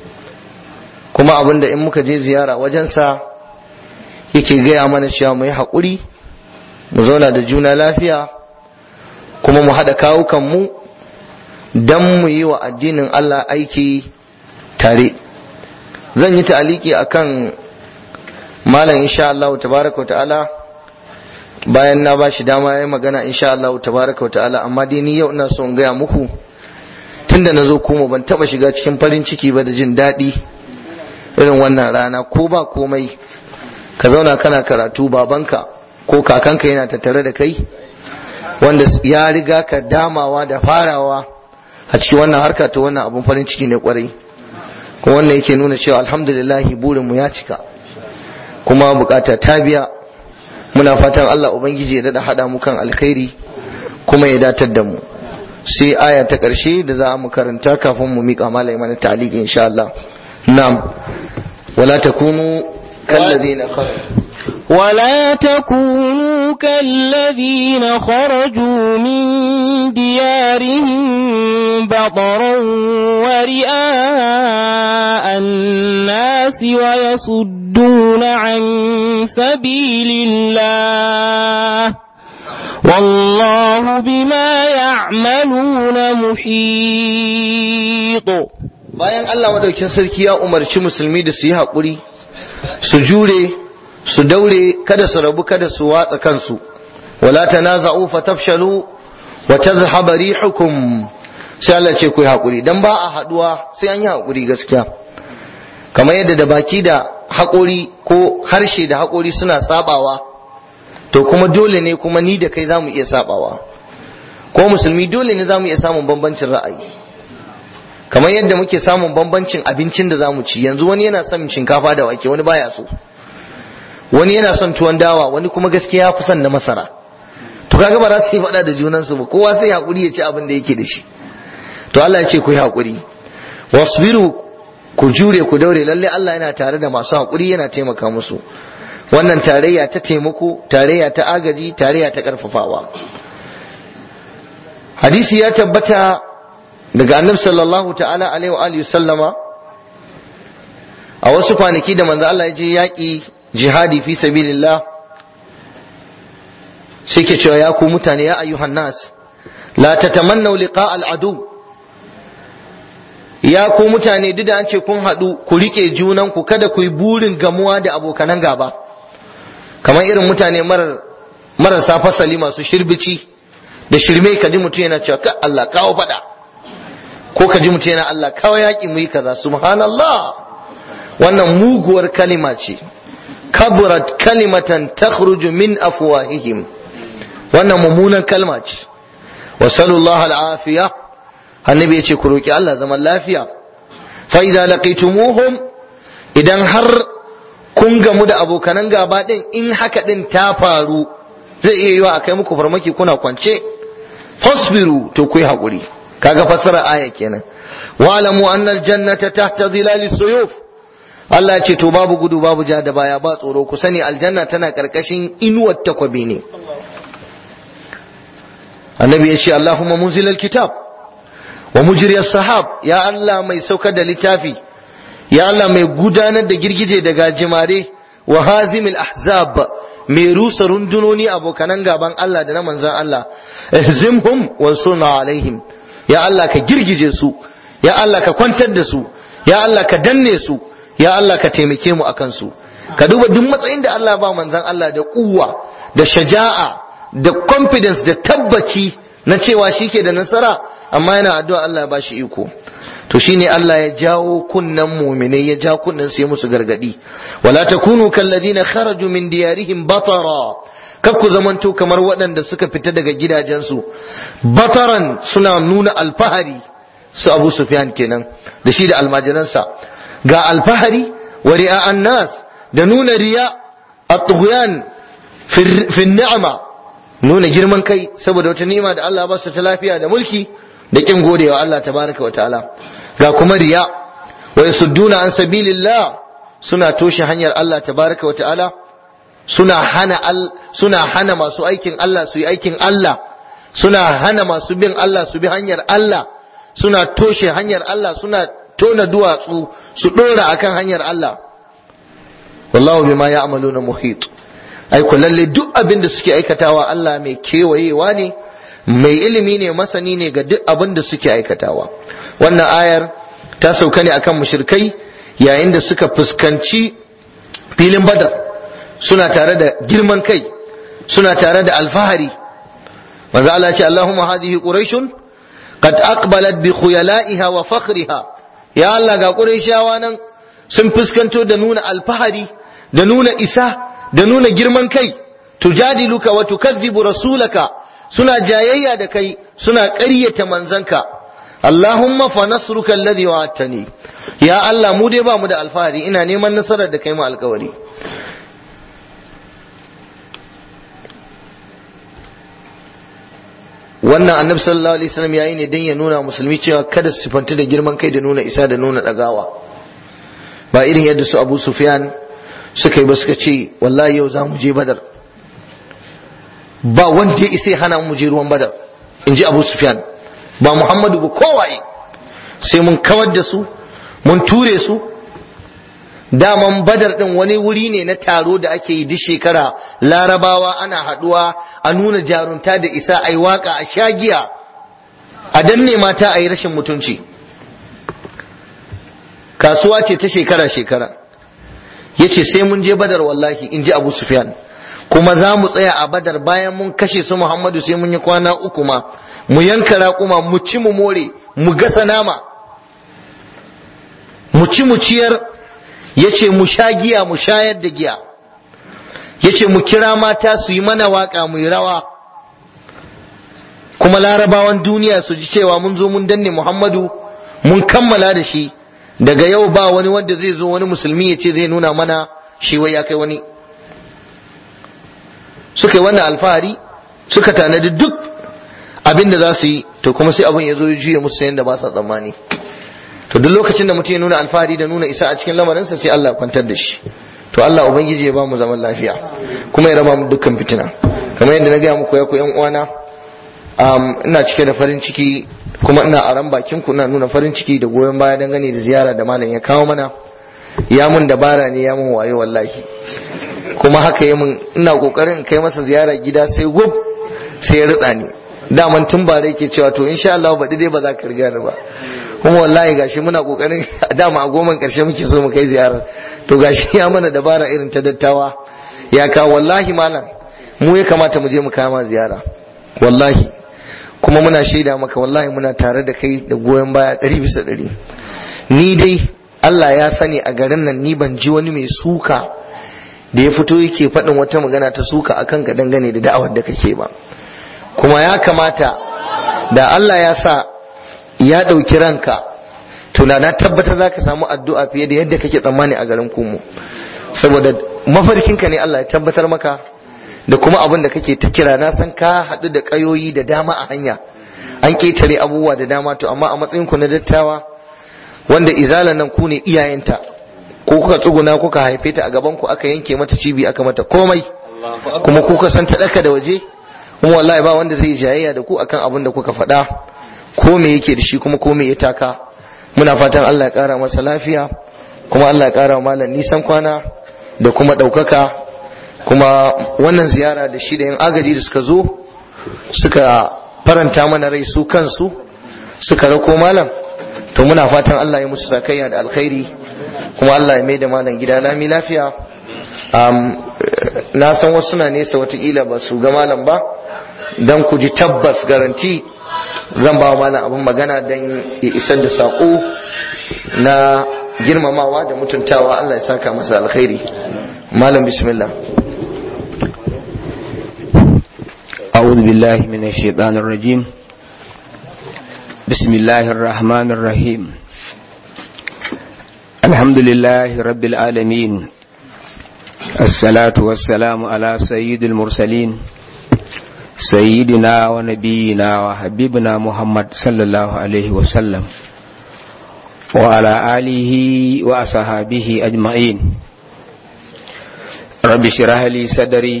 [SPEAKER 1] kuma abin da in muka je ziyara wajensa yake gaya mana cewa mu yi haƙuri mu zauna da juna lafiya kuma mu haɗa kawukanmu don mu yi wa addinin Allah aiki tare zan yi ta'aliki akan malam insha Allah tabaraka wa ta'ala bayan na bashi dama yayi magana insha Allah tabaraka wa ta'ala amma dai ni yau ina so in gaya muku tunda na zo kuma ban taba shiga cikin farin ciki ba da jin daɗi irin wannan rana ko ba komai ka zauna kana karatu babanka ko kakanka yana tattare da kai wanda ya riga ka damawa da farawa a cikin wannan harka ta wannan abun farin ciki ne kwarai kuma wannan yake nuna cewa alhamdulillah burinmu ya cika kuma bukata ta biya muna fatan Allah ubangiji ya dada hada mu kan alkhairi kuma ya datar da mu sai aya ta karshe da za mu karanta kafin mu mika malai mana ta'liqi insha Allah na'am wala takunu kalladhina kharaju
[SPEAKER 2] ولا تكونوا كالذين خرجوا من ديارهم بطرا ورئاء الناس ويصدون عن سبيل الله والله بما يعملون محيط
[SPEAKER 1] bayan Allah madaukin sarki ya umarci musulmi da su yi haƙuri su jure su daure kada su rabu kada su watsa kansu wala tanaza'u fatafshalu wa tadhhab rihukum sai Allah ce ku yi hakuri dan ba a haduwa sai an yi hakuri gaskiya kamar yadda da baki da haƙori ko harshe da haƙori suna sabawa to kuma dole ne kuma ni da kai zamu iya sabawa ko musulmi dole ne zamu iya samun bambancin ra'ayi kamar yadda muke samun bambancin abincin da zamu ci yanzu wani yana son shinkafa da wake wani baya so wani yana son tuwon dawa wani kuma gaskiya fi son na masara to kaga ba za su yi faɗa da junansu ba kowa sai hakuri ya ci abin da yake da shi to Allah ya ce ku yi hakuri wasbiru ku jure ku daure lalle Allah yana tare da masu hakuri yana taimaka musu wannan tarayya ta taimako tarayya ta agaji tarayya ta karfafawa hadisi ya tabbata daga annabi sallallahu ta'ala alaihi wa alihi sallama a wasu kwanaki da manzo Allah ya je yaƙi jihadi fi sabilillah sai ke cewa ya ku mutane ya ayyuhan nas la tatamannu liqa al-adu ya ku mutane duk da an ce kun haɗu ku rike junan ku kada ku yi burin gamuwa da abokanan gaba kamar irin mutane marar marasa fasali masu shirbici da shirme ka ji mutum yana cewa ka Allah kawo faɗa ko ka ji mutum yana Allah kawo yaƙi mu yi kaza subhanallah wannan muguwar kalima ce kaburat kalimatan takhruju min afwahihim wannan mummunan kalma ce wa sallallahu al'afiya annabi yace ku roki Allah zaman lafiya fa idza laqitumuhum idan har kun gamu da abokanan gaba din in haka din ta faru zai iya yiwa akai muku farmaki kuna kwance fasbiru to ku yi hakuri kaga fassara aya kenan wa alamu anna aljannata tahta dhilali suyuf Allah ce to babu gudu babu ja da baya ba tsoro ku sani aljanna tana karkashin inuwar takwabi ne annabi ya ce Allahumma munzil alkitab wa mujri sahab ya Allah mai saukar da littafi ya Allah mai gudanar da girgije da gajimare wa hazimil ahzab mai rusa rundunoni abokanan gaban Allah da na manzan Allah ihzimhum wansurna alaihim ya Allah ka girgije su ya Allah ka kwantar da su ya Allah ka danne su ya Allah ka taimake mu akan su ka duba duk matsayin da Allah ba manzan Allah da kuwa da shaja'a da confidence da tabbaci na cewa shi ke da nasara amma yana addu'a Allah ya bashi iko to shine Allah ya jawo kunnan mu'minai ya ja kunnan su ya musu gargadi wala takunu kalladina kharaju min diyarihim batara kar ku zamanto kamar waɗanda suka fita daga gidajensu bataran suna nuna alfahari su Abu Sufyan kenan da shi da almajiransa ga alfahari wa ri'a'an nas da nuna riya at-tughyan fi ni'ma nuna girman kai saboda wata ni'ima da Allah ba su ta lafiya da mulki da kin godewa Allah tabaraka wa ta'ala ga kuma riya wa yasudduna an sabilillah suna toshe hanyar Allah tabaraka wa ta'ala suna hana al suna hana masu aikin Allah su yi aikin Allah suna hana masu bin Allah su bi hanyar Allah suna toshe hanyar Allah suna tona duwatsu su dora akan hanyar Allah wallahu bima ya'maluna muhit ai ku lalle duk abin da suke aikatawa Allah mai kewayewa ne mai ilimi ne masani ne ga duk abin da suke aikatawa wannan ayar ta sauka ne akan mushrikai yayin da suka fuskanci filin badar suna tare da girman kai suna tare da alfahari manzo Allah ya ce Allahumma hadhihi quraishun qad aqbalat bi khuyala'iha wa fakhriha ya Allah ga quraishawa nan sun fuskanto da nuna alfahari da nuna isa da nuna girman kai tujadiluka wa tukazzibu rasulaka suna jayayya da kai suna ƙaryata manzanka Allahumma fa nasruka alladhi wa'adtani ya Allah mu dai ba mu da alfahari ina neman nasarar da kai mu alkawari wannan annabi sallallahu alaihi wasallam yayi ne dan ya nuna musulmi cewa kada su fanta da girman kai da nuna isa da nuna dagawa ba irin yadda su Abu Sufyan suka yi ba suka ce wallahi yau za mu je Badar ba wanda ya isa hana mu je ruwan Badar in ji Abu Sufyan ba Muhammadu ba kowaye sai mun kawar da su mun ture su daman badar din wani wuri ne na taro da ake yi duk shekara larabawa ana haduwa a nuna jarunta da isa a yi waka a shagiya a danne mata a yi rashin mutunci kasuwa ce ta shekara-shekara yace sai mun je badar wallahi in ji abu sufyan kuma za mu tsaya a badar bayan mun kashe su muhammadu sai mun yi kwana uku ma mu yanka raƙuma mu ci mu more mu gasa nama mu ci mu ciyar yace mu sha giya mu shayar da giya yace mu kira mata su yi mana waka mu yi rawa kuma larabawan duniya su ji cewa mun zo mun danne muhammadu mun kammala da shi daga yau ba wani wanda zai zo wani musulmi ya ce zai nuna mana shi wai ya kai wani suka yi wannan alfahari suka tanadi duk abin da za su yi to kuma sai abin ya zo ya juya musu yadda ba sa tsammani to duk lokacin da mutum ya nuna alfahari da nuna isa a cikin lamarinsa sai Allah ya kwantar da shi to Allah ubangiji ya ba mu zaman lafiya kuma ya raba mu dukkan fitina kamar yadda na gaya muku ya ku yan uwana ina cike da farin ciki kuma ina aran bakin ku ina nuna farin ciki da goyon baya dangane da ziyara da malam ya kawo mana ya mun dabara ne ya mun wayo wallahi kuma haka ya mun ina kokarin kai masa ziyara gida sai gub sai ya ritsa ni daman tun ba yake cewa to insha Allah baɗi dai ba za ka riga ni ba kuma wallahi gashi muna kokarin dama a goman karshe muke so mu kai ziyarar to gashi ya mana dabara irin ta dattawa ya kawo wallahi malam mu ya kamata mu je mu kama ziyara wallahi kuma muna shaida maka wallahi muna tare da kai da goyon baya ɗari bisa ɗari ni dai Allah ya sani a garin nan ni ban ji wani mai suka da ya fito yake faɗin wata magana ta suka akan ka dangane da da'awar da kake ba kuma ya kamata da Allah ya sa ya ɗauki ranka to na tabbata za ka samu addu'a fiye da yadda kake tsammani a garin kumu saboda mafarkinka ne Allah ya tabbatar maka da kuma abin da kake ta kira na san ka haɗu da ƙayoyi da dama a hanya an ƙetare abubuwa da dama to amma a matsayin ku na dattawa wanda izalan nan ku ne iyayenta ko kuka tsuguna kuka haife ta a gaban ku aka yanke mata cibi aka mata komai kuma kuka san ta ɗaka da waje kuma wallahi ba wanda zai jayayya da ku akan abin da kuka faɗa ko me yake da shi kuma ko me ya taka muna fatan Allah ya ƙara masa lafiya kuma Allah ya ƙara malam nisan kwana da kuma ɗaukaka kuma wannan ziyara da shi da yan agaji da suka zo suka faranta mana rai su kansu suka rako malam to muna fatan Allah ya musu sakayya da alkhairi kuma Allah ya mai da malam gida lami lafiya na san wasu na nesa watakila ba su ga malam ba don ku ji tabbas garanti zan ba wa malam abin magana don ya isar da saƙo na girmamawa da mutuntawa Allah ya saka masa alkhairi malam bismillah
[SPEAKER 3] أعوذ بالله من الشيطان الرجيم بسم الله الرحمن الرحيم الحمد لله رب العالمين الصلاة والسلام على سيد المرسلين سيدنا ونبينا وحبيبنا محمد صلى الله عليه وسلم وعلى آله وأصحابه أجمعين رب اشرح لي صدري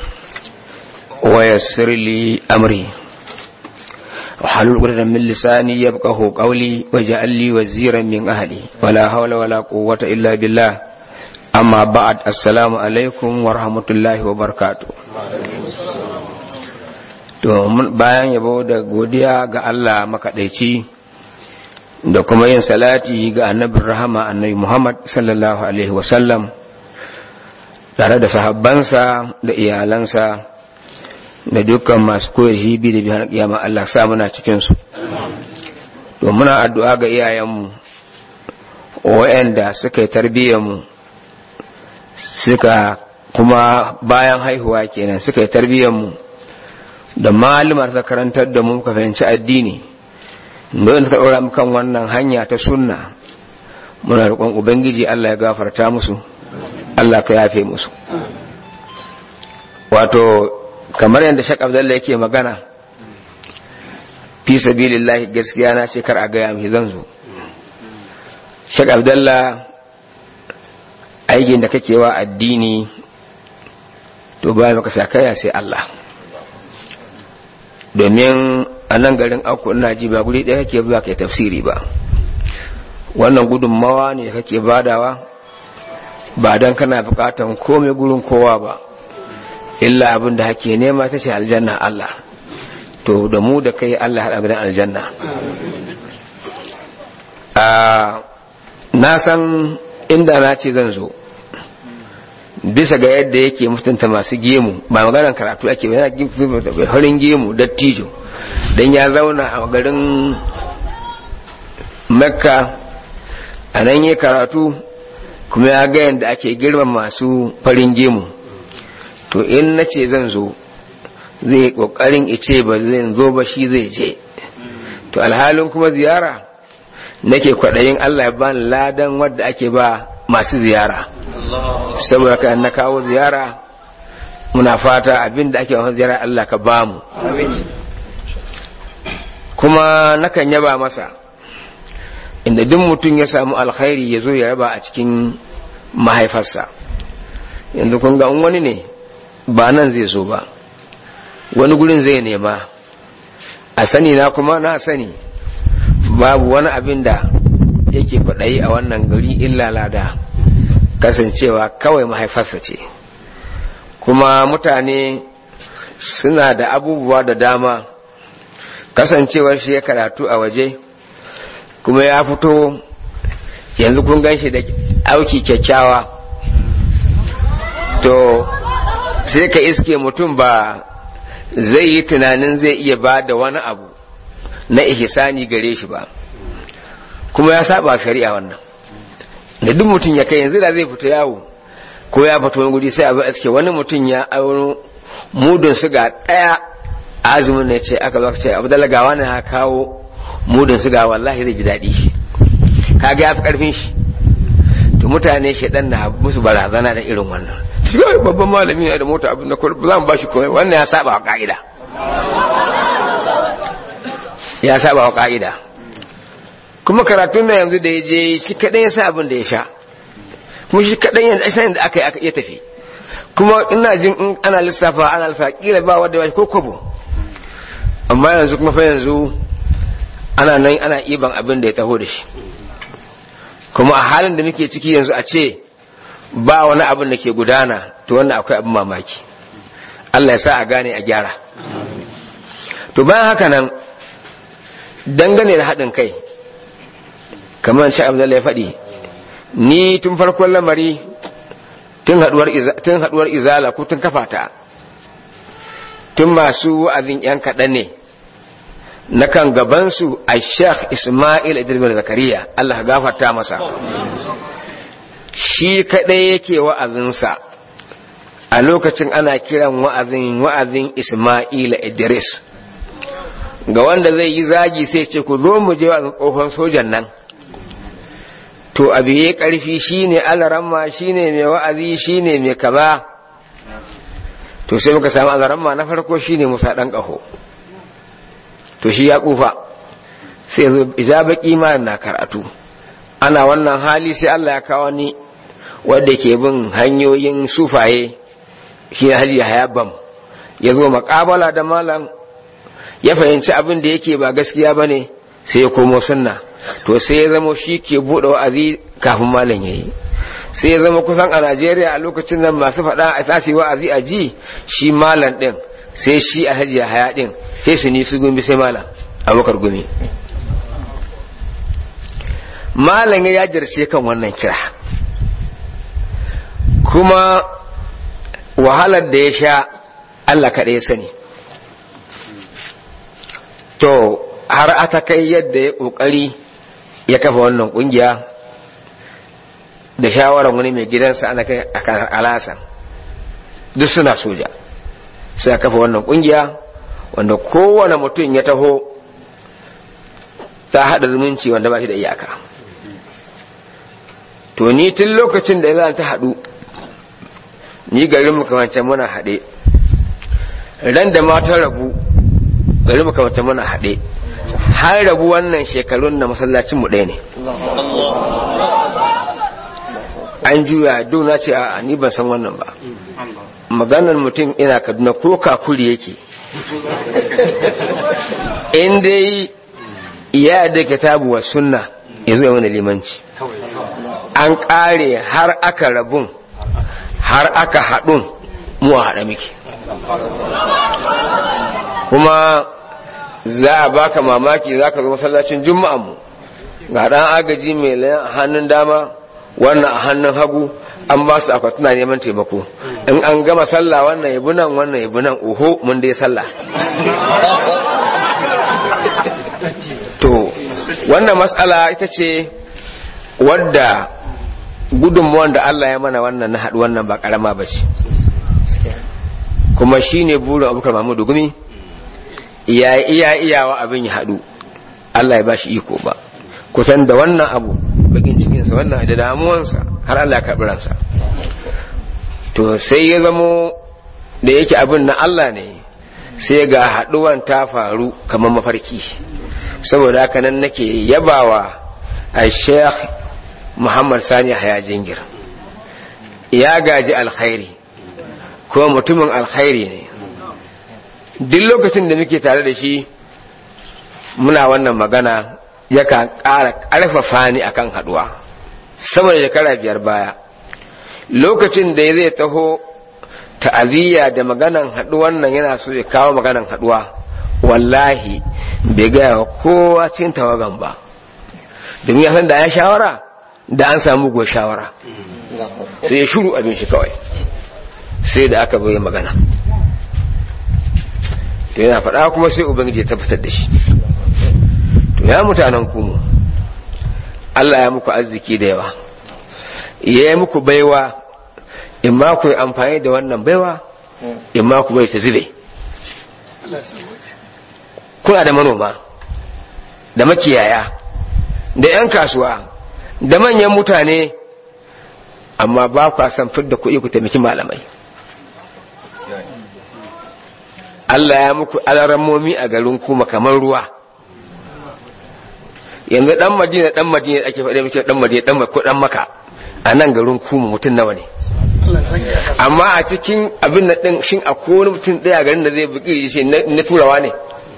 [SPEAKER 3] ويسر لي أمري وحلل عقدة من لساني يبقه قولي واجعل لي وزيرا من أهلي ولا حول ولا قوة إلا بالله أما بعد السلام عليكم ورحمة الله وبركاته to bayan yabo da godiya ga Allah makaɗaici da kuma yin salati ga annabin rahama annabi Muhammad sallallahu alaihi wasallam tare da sahabbansa da iyalansa da dukkan masu koyar hibi da bihar kiyama Allah sa muna cikinsu to muna addu'a ga iyayenmu wa'anda suka yi tarbiyyarmu suka kuma bayan haihuwa kenan suka yi tarbiyyarmu da malumar ta karantar da mu ka fahimci addini don suka ɗora kan wannan hanya ta sunna muna roƙon ubangiji Allah ya gafarta musu Allah ka yafe musu wato kamar yadda shak abdullahi yake magana fi sabilillahi gaskiya na ce kar a gaya mai zan zo shak abdullahi aikin da kake wa addini to ba maka sakaya sai Allah domin a nan garin aku ina ji ba guri ɗaya kake zuwa kai tafsiri ba wannan gudunmawa ne kake badawa ba don kana bukatan komai gurin kowa ba illa abin da hake nema ta ce aljanna Allah to da mu da kai Allah haɗa gidan aljanna na san inda na ce zan zo bisa ga yadda yake mutunta masu gemu ba maganar karatu ake ba yana farin gemu dattijo don ya zauna a garin makka a nan yi karatu kuma ya ga yadda ake girma masu farin gemu to in na ce zan zo zai kokarin ice ba zai zo ba shi zai je to alhalin kuma ziyara nake kwaɗayin allah ya bani ladan wadda ake ba masu ziyara saboda ka na kawo ziyara muna fata abin da ake wasan ziyara Allah ka bamu kuma nakan yaba masa inda duk mutum ya samu alkhairi ya zo ya raba a cikin mahaifarsa yanzu kun ga wani ne ba nan zai zo ba wani gurin zai nema a sani na kuma na sani babu wani abin da yake kwaɗayi a wannan gari illa lada kasancewa kawai mahaifarsa ce kuma mutane suna da abubuwa da dama kasancewar shi ya karatu a waje kuma ya fito yanzu kun gan shi da auki kyakkyawa to sai ka iske mutum ba zai yi tunanin zai iya ba da wani abu na ihsani gare shi ba kuma ya saba shari'a wannan da duk mutum ya kai yanzu da zai fita yawo ko ya fito wani guri sai abu aske wani mutum ya auno mudun suga daya azumin ne ce aka zaka ce abu dalaga wani ya kawo mudun suga wallahi zai ji daɗi kaga ya fi karfin shi to mutane shedan na musu barazana da irin wannan shi babban malami ne da mota abin da za mu bashi komai wannan ya saba wa ka'ida ya saba wa ka'ida kuma karatun da yanzu da ya je shi kaɗai ya sa abin da ya sha kuma shi kaɗai yanzu ainihin da aka yi aka iya tafi kuma ina jin in ana lissafa ana lissafa kila ba wadda ba ko kwabo amma yanzu kuma fa yanzu ana nan ana iban abin da ya taho da shi kuma a halin da muke ciki yanzu a ce ba wani abin da ke gudana to wannan akwai abin mamaki Allah ya sa a gane a gyara to bayan haka nan dangane da haɗin kai kamar sha abdullahi ya faɗi ni tun farkon lamari tun haɗuwar izala ko tun kafata tun masu wa'azin ‘yan kaɗan ne na kan gabansu a sheikh ismail idris zakariya allah gafarta masa shi kaɗai yake wa'azinsa a lokacin ana kiran wa'azin wa'azin ismail idris ga wanda zai yi zagi sai ce ku zo mu je wa'azin tsohon sojan nan to abu ya ƙarfi shine alaramma shine mai wa'azi shine mai kaza to sai muka samu alaramma na farko shine musa ɗan ƙaho to shi ya ƙufa sai zo ija baƙi ma na karatu ana wannan hali sai Allah ya kawo ni wanda ke bin hanyoyin sufaye shi ne haji hayabam ya zo maƙabala da malam ya fahimci abin da yake ba gaskiya ba ne sai ya komo sunna to sai ya zama shi ke buɗe wa'azi kafin malam ya yi sai ya zama kusan a najeriya a lokacin nan masu faɗa a tasi wa'azi a ji shi malam ɗin sai shi a hajiya haya ɗin sai su ni su gumi sai malam abokar gumi malam ya jarce kan wannan kira kuma wahalar da ya sha Allah kaɗai ya sani to har ata kai yadda ya ƙoƙari ya kafa wannan ƙungiya da shawarar wani mai gidansa ana kai a kanar alasan duk suna soja sai kafa wannan ƙungiya wanda kowane mutum ya taho ta haɗa zumunci wanda ba shi da iyaka to ni tun lokacin da za ta haɗu ni garin makamance muna haɗe ran da matan rabu garin makamance muna haɗe har rabu wannan shekarun na masallacin mu ɗaya ne an juya duna ce a ni ban san wannan ba maganar mutum ina kaduna ko kakuri yake in dai ya da kitabu wa sunna ya zo wani limanci an ƙare har aka rabun har aka haɗun mu a haɗa miki kuma za a baka mamaki za ka zo masallacin mu ga ɗan agaji mai layan hannun dama wannan a hannun hagu an ba su akwatuna neman taimako in an gama sallah wannan yabi nan wannan yabi nan oho mun dai sallah to wannan matsala ita ce wadda gudunmuwan da Allah ya mana wannan na haɗu wannan ba ƙarama ba ce kuma shi ne burin abubakar mahmudu gumi iya iya iyawa abin ya haɗu Allah ya ba shi iko ba kusan da wannan abu bakin cikinsa wannan da damuwansa har Allah ya karɓi ransa to sai ya zamo da yake abin na Allah ne sai ga haɗuwan ta faru kamar mafarki saboda haka nan nake yabawa a sheikh muhammad sani haya jingir ya gaji alkhairi kuma mutumin alkhairi ne duk lokacin da muke tare da shi muna wannan magana yakan ƙara ƙarfafa ni akan haɗuwa sama da shekara biyar baya lokacin da zai taho ta'aziyya da maganan haɗuwan nan yana so ya kawo maganan haɗuwa wallahi bai gaya wa kowa cikin tawagan ba domin ya san da ya shawara da an samu go shawara sai ya shuru abin shi kawai sai da aka bai magana to yana faɗa kuma sai ubangiji ya tabbatar da shi to ya mutanen kumu Allah ya muku arziki da yawa ya yi muku baiwa in ma ku yi amfani da wannan baiwa in ma ku bai ta zube kuna da manoma da makiyaya da 'yan kasuwa da manyan mutane amma ba ku san fidda kuɗi ku taimaki malamai Allah ya muku alarammomi a garin kuma kamar ruwa yanzu dan madina dan madina ake faɗe muke dan madina dan ko dan maka a nan garin kuma mutum nawa ne amma a cikin abin da din shin akwai wani mutum ɗaya garin da zai buƙi shi na turawa ne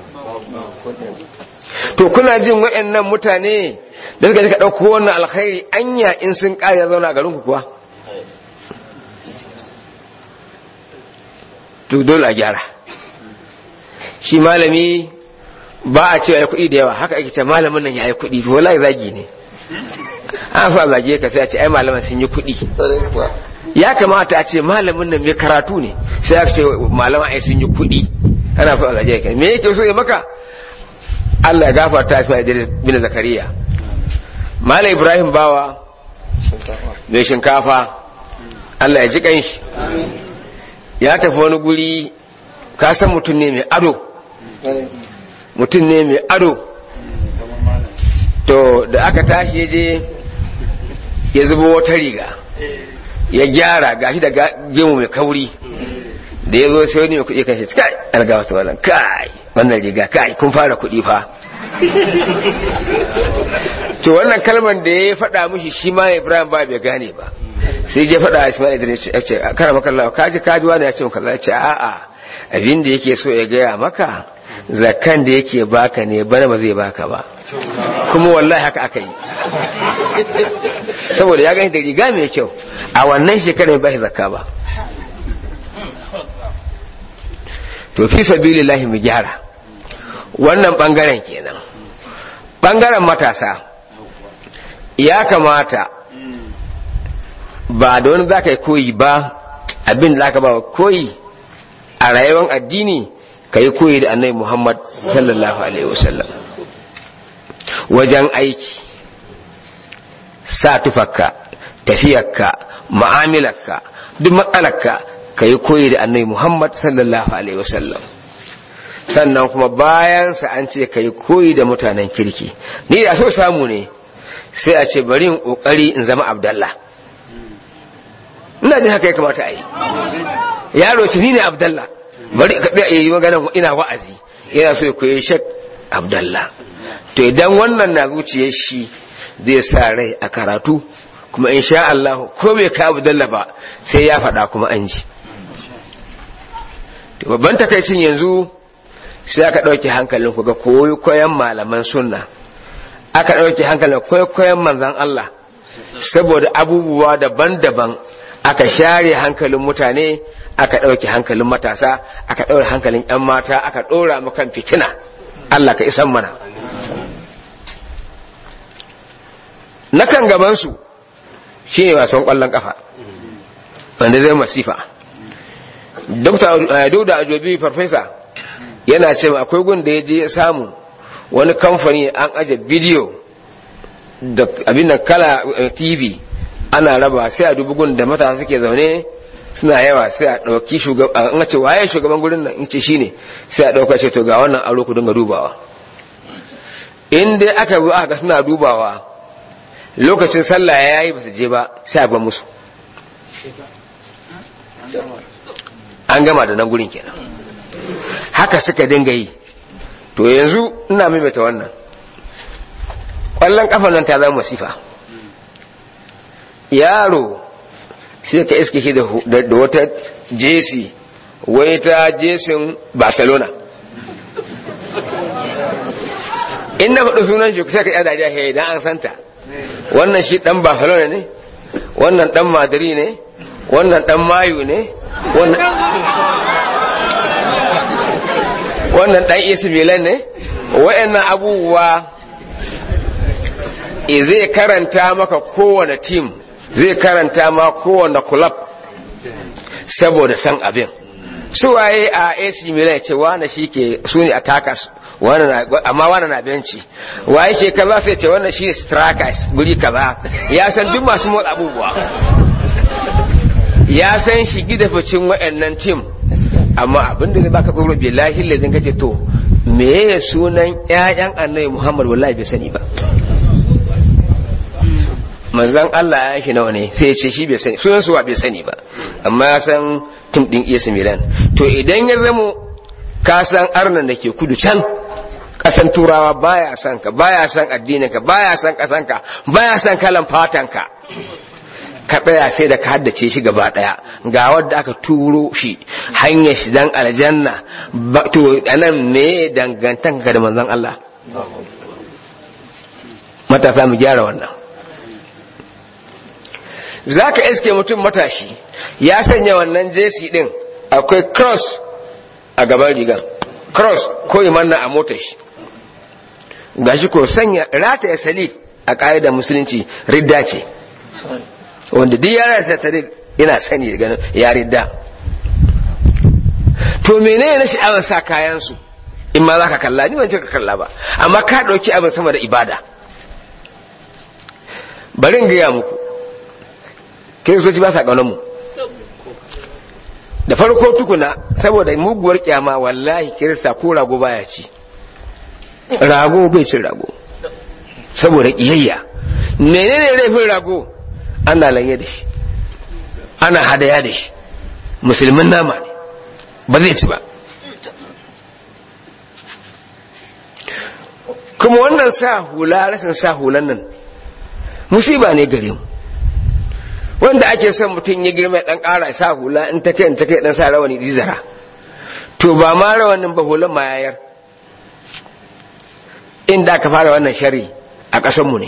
[SPEAKER 3] to kuna jin waɗannan mutane da suka suka ɗauko wannan alkhairi anya in sun ƙara zauna garin ku kuwa to dole a gyara shi malami ba a cewa ya kuɗi da yawa haka ake ce malamin nan ya yi kuɗi to wallahi zagi ne an fa zage ka sai a ce ai malaman sun yi kuɗi ya kamata a ce malamin nan mai karatu ne sai aka ce malaman ai sun yi kuɗi ana so a zage ka me yake so ya maka Allah ya gafarta fi da bin zakariya malam ibrahim bawa mai shinkafa Allah ya ji kanshi ya tafi wani guri ka san mutum ne mai ado mutum ne mai ado to da aka tashi je ya zubo wata riga ya gyara gashi da gemu mai kauri da ya zo sai wani mai kuɗi kan shi kai alga wata wannan kai wannan riga kai kun fara kuɗi fa to wannan kalmar da ya faɗa mushi shi ma ibrahim ba bai gane ba sai ya faɗa ismail idris ya ce kana maka Allah kaji kaji wani ya ce maka ya ce a'a abin da yake so ya gaya maka zakan da yake baka ne bana ba zai baka ba kuma wallahi haka aka yi saboda ya gani da riga mai kyau a wannan shekarar ba shi zakka ba to fi sabilillahi mu gyara wannan bangaren kenan bangaren matasa ya kamata ba da wani za ka yi koyi ba abin da aka ba koyi a rayuwar addini ka yi koyi da annai muhammad sallallahu alaihi wasallam wajen aiki sa tufarka tafiyarka ma'amilarka duk matsalarka ka yi koyi da annai muhammad sallallahu alaihi wasallam sannan kuma bayansa an ce ka yi koyi da mutanen kirki ni da so samu ne sai a ce bari in kokari in zama abdallah ina jin haka ya kamata a yi yaro ce ni ne abdallah bari ka yi magana ina wa'azi yana so ya koyi shek abdallah to idan wannan na zuciyar shi zai sa rai a karatu kuma in sha Allah ko bai ka abdallah ba sai ya faɗa kuma an ji to babban takaicin yanzu sai aka ɗauki hankalin ku ga koyi koyan malaman sunna aka ɗauki hankalin koyi koyan manzan Allah saboda abubuwa daban-daban aka share hankalin mutane aka ɗauki hankalin matasa aka ɗaura hankalin 'yan mata aka ɗora kan fitina Allah ka isan mana nakan gabansu shine wasan kwallon kafa wanda zai masifa Dr. Dauda Ajobi farfesa yana ce akwai gun da ya je ya samu wani kamfani an aje bidiyo da abin da kala TV ana raba sai a dubi gun da matasa suke zaune suna yawa sai a ɗauki shugaban an ce waye shugaban gurin nan in ce shine sai a ɗauka ce to ga wannan aro ku dinga dubawa in dai aka bi aka suna dubawa lokacin sallah ya yi ba su je ba sai a ba musu an gama da nan gurin kenan haka suka dinga yi to yanzu ina maimaita wannan ƙwallon ƙafa nan ta zama masifa yaro sai ka iske shi da wata jesi wai ta jesin barcelona in na faɗi sunan shi sai ka yi dariya he idan an santa wannan shi ɗan barcelona ne wannan ɗan madrid ne wannan ɗan mayu ne wannan ɗan isi milan ne wa'annan abubuwa zai karanta maka kowane tim zai karanta ma kowane club saboda san abin su waye a AC Milan ce wane shi ke su ne attackers amma wane na benci waye ke kaza sai ce wannan shi ne strikers guri kaza ya san duk masu motsa abubuwa ya san shi gida ficin waɗannan tim amma abin da zai baka tsoro billahi lalzin kace to me sunan ƴaƴan annabi Muhammad wallahi bai sani ba manzan Allah ya shi nawa ne sai ya ce shi bai sani sunan suwa bai sani ba amma ya san tim din iya Milan to idan ya zamo ka san arnan da ke kudu can kasan turawa baya san ka baya san addinin ka baya san kasan ka baya san kalan fatan ka ka tsaya sai da ka haddace shi gaba daya ga wanda aka turo shi hanyar shi dan aljanna to anan me dangantanka da manzon Allah matasa mu gyara wannan za ka iske mutum matashi ya sanya wannan jesi din akwai cross a gaban rigar cross ko imanna a motar shi gashi ko sanya rata ya salib a ƙa'idar musulunci ridda ce wanda duk yara sa ta yana sani da ganin ya ridda to menene na sha'awar sa kayan su in ma za ka kalla ni wancan ka kalla ba amma ka ɗauki abin sama da ibada bari in gaya muku kiristoci ba sa ƙaunar mu da farko tukuna saboda muguwar kyama wallahi kirista ko rago baya ci rago bai cin rago saboda ƙiyayya menene laifin rago ana lanye da shi ana hadaya da shi musulmin nama ne ba zai ci ba kuma wannan sa hula rasin sa hulan nan musiba ne gare mu wanda ake son mutum ya girma dan ƙara sa hula in ta kai in ta kai dan sa rawani dizara to ba ma rawanin ba hulan ma yayar inda aka fara wannan shari a ƙasar mu ne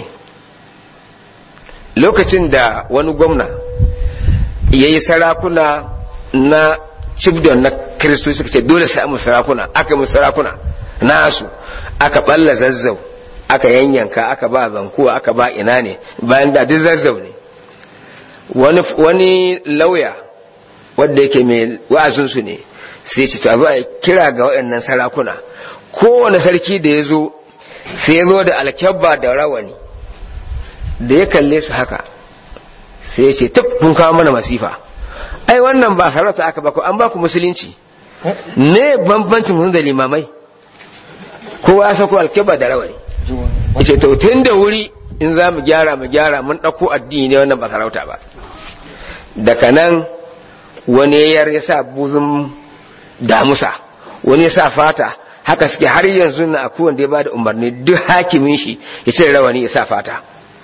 [SPEAKER 3] lokacin da wani gwamna ya yi sarakuna na cibdon na kiristoci suka ce dole sai mu sarakuna aka mu sarakuna nasu aka balla zazzau aka yanyanka aka ba zankuwa aka ba ina ne bayan da duk zazzau ne wani, wani lauya wadda yake mai wa'azinsu ne sai ce ta a kira ga waɗannan sarakuna kowane sarki da ya zo sai ya zo da alkyabba da rawani da ya kalle su haka sai ya ce tuk kun kawo mana masifa ai wannan ba sarauta aka baku an baku musulunci ne bambancin mun da limamai kowa ya sako alkyabba da rawani ya ce to tun da wuri in za mu gyara mu gyara mun ɗauko addini ne wannan ba sarauta ba daga nan wani yar ya sa buzun damusa wani ya sa fata haka suke har yanzu na akwai wanda ya bada umarni duk hakimin shi ya cire rawani ya sa fata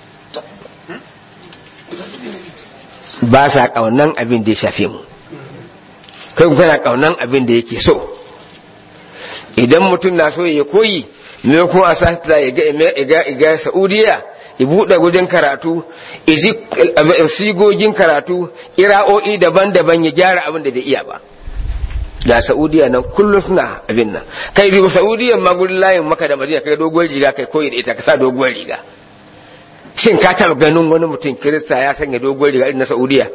[SPEAKER 3] ba sa kaunan abin da ya shafe mu kai ku kana kaunan abin da yake so idan mutum na so ya koyi me kuma a sa ya ga ga Saudiya ya buɗe gudun karatu iji sigogin karatu ira'o'i daban-daban ya gyara abin da bai iya ba da saudiya nan kullum suna abin nan kai riba saudiyan ma gudun layin maka da madina kai doguwar riga kai koyi da ita ka sa doguwar riga shin ka taɓa ganin wani mutum kirista ya sanya dogon riga irin na saudiya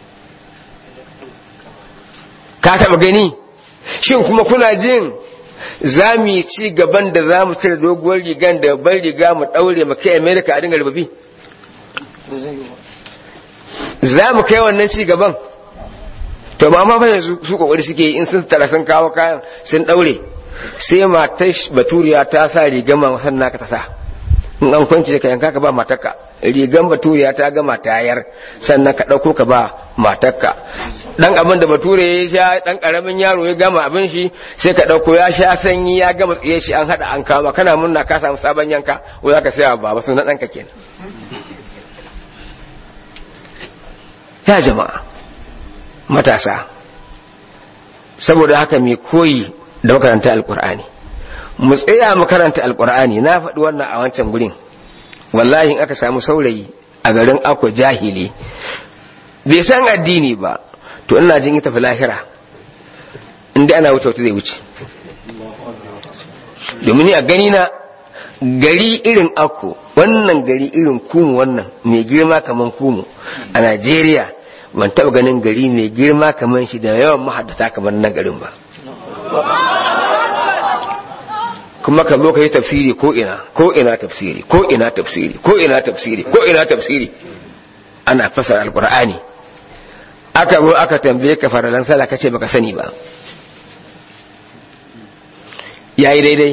[SPEAKER 3] ka taɓa gani shin kuma kuna jin za mu yi ci gaban da za mu cire doguwar rigan da ban riga mu ɗaure mu kai amerika a dinga rubabi za mu kai wannan ci gaban to ma ma fa yanzu su kokari suke in sun tara sun kawo kayan sun daure sai matar baturiya ta sa rigan ma san naka ta sa in an kwance ka yanka ka ba matarka rigan baturiya ta gama tayar sannan ka dauko ka ba matarka dan abin da bature ya sha dan karamin yaro ya gama abin shi sai ka dauko ya sha sanyi ya gama tsiye shi an hada an kama kana munna ka samu sabon yanka ko zaka saya baba sunan danka kenan ya jama'a matasa saboda haka mai koyi da makaranta alkur'ani mu tsaya makaranta alkur'ani na faɗi wannan a wancan gurin wallahi in aka samu saurayi a garin akwa jahili bai san addini ba to ina jin ita fi lahira inda ana wuce wata zai wuce domin a gani na gari irin akko wannan gari irin kumu wannan mai girma kaman kumu a najeriya ban taɓa ganin gari mai girma kamar shi da yawan mahaddata kamar nan garin ba kuma ka zo ka yi tafsiri ko ina ko ina tafsiri ko ina tafsiri ko ina tafsiri ko ina tafsiri ana fasara alqur'ani aka zo aka tambaye ka faralan sallah kace baka sani ba yayi daidai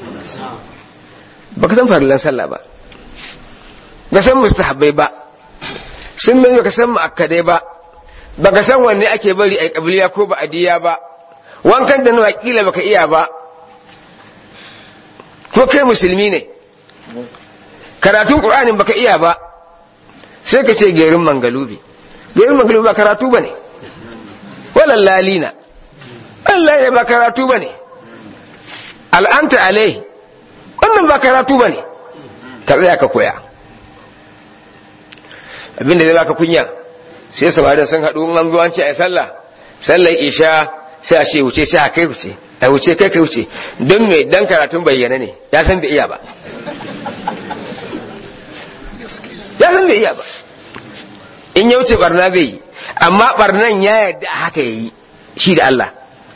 [SPEAKER 3] baka san faralan sallah ba ba san mustahabbai ba sun nan baka san mu'akkadai ba baka san wanne ake bari ai kabiliya ko ba adiya ba wankan da nawa kila baka iya ba ko kai musulmi ne karatun qur'anin baka iya ba sai ka ce gerin mangalubi gerin mangalubi ba karatu bane walal lalina Allah ya ba karatu bane al'anta alai wannan ba karatu bane ka tsaya ka koya abinda zai baka kunya sai samarin sun haɗu an zo an ce ai sallah sallar isha sai a ce wuce sai a kai wuce a wuce kai kai wuce don me dan karatun bayyana ne ya san bai iya ba ya san bai iya ba in ya wuce barna zai yi amma barnan ya yarda haka yayi shi da Allah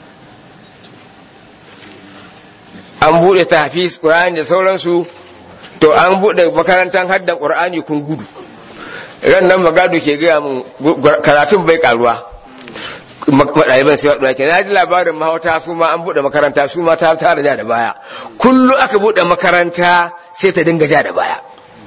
[SPEAKER 3] an buɗe tahfiz Qur'ani da sauransu to an buɗe makarantar haddan Qur'ani kun gudu ran nan magado ke gaya mun karatun bai karuwa ɗaliban sai waɗanda ke na ji labarin mahauta su ma an buɗe makaranta su ma ta tara ja da baya kullum aka buɗe makaranta sai ta dinga ja da baya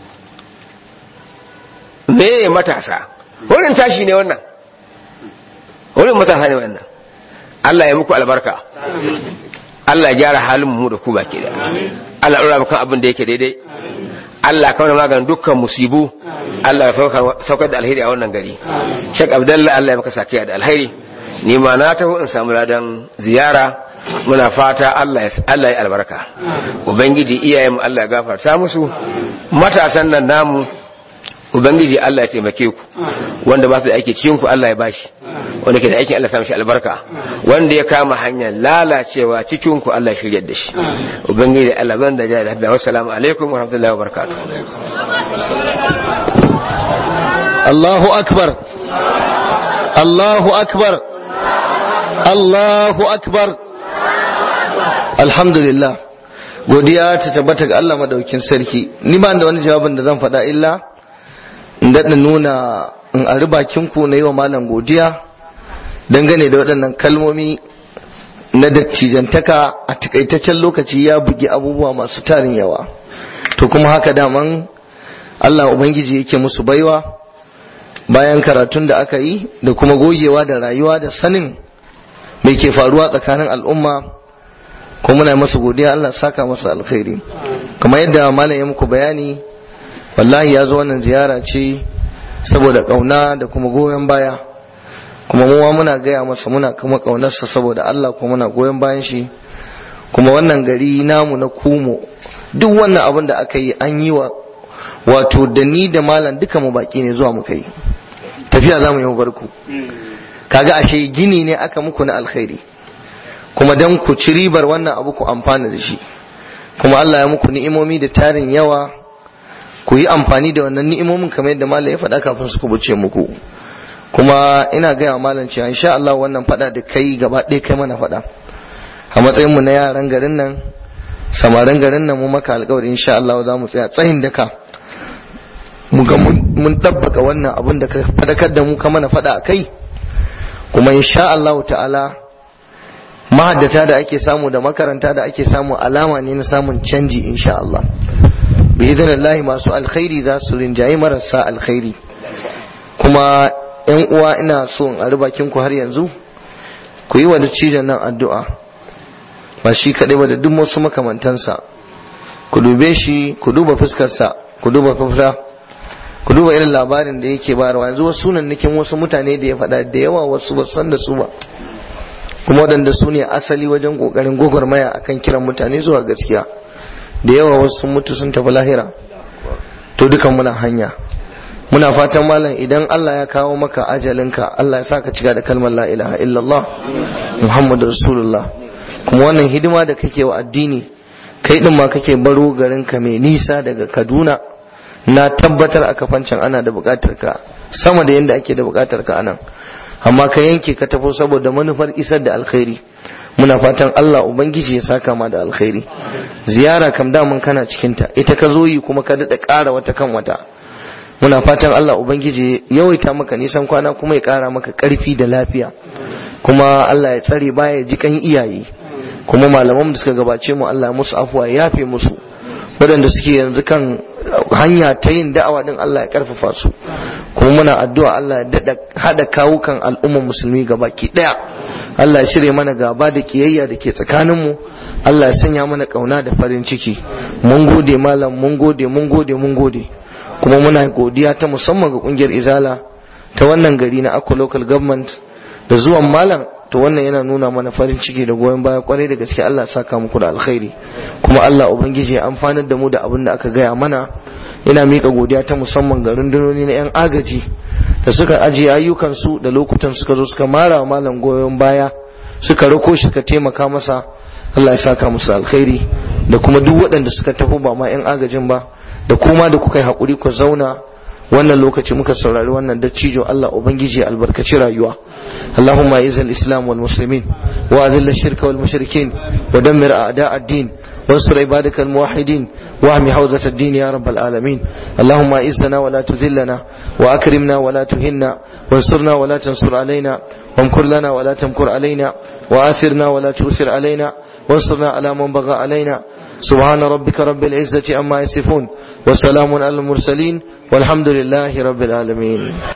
[SPEAKER 3] me matasa wurin tashi ne wannan wurin matasa ne wannan Allah ya muku albarka Allah ya gyara halin mu da ku baki da Allah ya kan abin da yake daidai Allah kawai maganin dukkan musibu Allah ya saukar da alheri a wannan gari Sheikh Abdullah Allah ya maka sakiya da alheri ni ma na taho in samu ladan ziyara muna fata Allah ya Allah ya albarka ubangiji iyayen mu Allah ya gafarta musu matasan nan namu ubangiji Allah ya taimake ku wanda ba su da aiki cikin ku Allah ya bashi wanda ke da aikin Allah ya shi albarka wanda ya kama hanyar lalacewa cikin ku Allah ya shiryar da shi ubangiji Allah ban da jada da wassalamu alaikum wa rahmatullahi wa barakatuh
[SPEAKER 1] Allahu akbar Allahu akbar Allahu akbar Alhamdulillah godiya ta tabbata ga Allah madaukin sarki ni ba da wani jawabin da zan faɗa illa in daɗa nuna in a bakin ku na yi wa malam godiya dangane da waɗannan kalmomi na dattijantaka a takaitaccen lokaci ya bugi abubuwa masu tarin yawa to kuma haka daman Allah Ubangiji yake musu baiwa bayan karatun da aka yi da kuma gogewa da rayuwa da sanin mai ke faruwa tsakanin al'umma kuma muna masa godiya Allah saka masa alkhairi kamar yadda malam ya muku bayani wallahi ya zo wannan ziyara ce saboda kauna da kuma goyon baya kuma muwa muna gaya masa muna kuma kaunarsa saboda Allah kuma muna goyon bayan shi kuma wannan gari namu na kumo duk wannan abin da aka yi an yi wa wato da ni da malam duka mu baki ne zuwa muka yi tafiya za mu yi barku kaga ashe gini ne aka muku na alkhairi kuma dan ku ci ribar wannan abu ku amfana da shi kuma Allah ya muku ni'imomi da tarin yawa ku yi amfani da wannan ni'imomin kamar yadda malam ya faɗa kafin su kubuce muku kuma ina gaya wa malam cewa insha Allah wannan faɗa da kai gaba ɗaya kai mana faɗa a matsayin mu na yaran garin nan samarin garin nan mu maka alƙawari insha Allah za mu tsaya tsayin daka mu ga mun tabbaka wannan abin da ka faɗakar da mu ka mana faɗa a kai kuma insha Allah ta'ala mahaddata da ake samu da makaranta da ake samu alama ne na samun canji insha Allah bi idanillahi masu alkhairi za su rinjaye marasa alkhairi kuma yan uwa ina so in a bakin ku har yanzu ku yi wa da cijon nan addu'a ba shi kaɗai ba da duk wasu makamantansa ku dube shi ku duba fuskarsa ku duba fafra ku duba irin labarin da yake bayarwa yanzu wasu sunannikin wasu mutane da ya faɗa da yawa wasu ba san da su ba kuma waɗanda su ne asali wajen ƙoƙarin gwagwarmaya akan kiran mutane zuwa gaskiya da yawa wasu sun mutu sun tafi lahira to dukan muna hanya muna fatan malam idan Allah ya kawo maka ajalinka Allah ya sa ka cika da kalmar la ilaha illallah muhammadu rasulullah kuma wannan hidima da kake wa addini kai din ma kake baro garinka mai nisa daga kaduna na tabbatar a kafancan ana da bukatar ka sama da yadda ake da bukatar ka anan amma ka yanke ka tafi saboda manufar isar da alkhairi muna fatan Allah ubangiji ya saka ma da alkhairi ziyara kam damun kana cikinta ita ka zo yi kuma ka daɗa ƙara wata kan wata muna fatan Allah ubangiji ya yawaita maka nisan kwana kuma ya ƙara maka ƙarfi da lafiya kuma Allah ya tsare baya ji kan iyaye kuma malaman da suka gabace mu Allah musu afuwa ya yafe musu waɗanda suke yanzu kan hanya ta yin da'awa din Allah ya karfafa su kuma muna addu'a Allah ya daɗa haɗa kawukan al'ummar musulmi gabaki ɗaya Allah ya shirya mana gaba da kiyayya da ke tsakaninmu Allah ya sanya mana kauna da farin ciki mun gode malam mun gode mun gode mun gode kuma muna godiya ta musamman ga kungiyar izala ta wannan gari na Akwa local government da zuwan malam to wannan yana nuna mana farin ciki da goyon baya kwarai da gaske Allah ya saka muku da alkhairi kuma Allah ubangiji ya amfanar da mu da abin da aka gaya mana ina mika godiya ta musamman ga rundunoni na 'yan agaji da suka ajiye ayyukansu da lokutan suka zo suka mara malam goyon baya suka rako shi suka taimaka masa Allah ya saka musu alkhairi da kuma duk waɗanda suka tafi ba ma 'yan agajin ba da kuma da kuka yi haƙuri ku zauna wannan lokaci muka saurari wannan dattijo Allah ubangiji albarkaci rayuwa اللهم اعز الاسلام والمسلمين واذل الشرك والمشركين ودمر اعداء الدين وانصر عبادك الموحدين واهم حوزة الدين يا رب العالمين اللهم اعزنا ولا تذلنا واكرمنا ولا تهنا وانصرنا ولا تنصر علينا وامكر لنا ولا تمكر علينا واثرنا ولا تؤثر علينا وانصرنا على من بغى علينا سبحان ربك رب العزة عما يصفون وسلام على المرسلين والحمد لله رب العالمين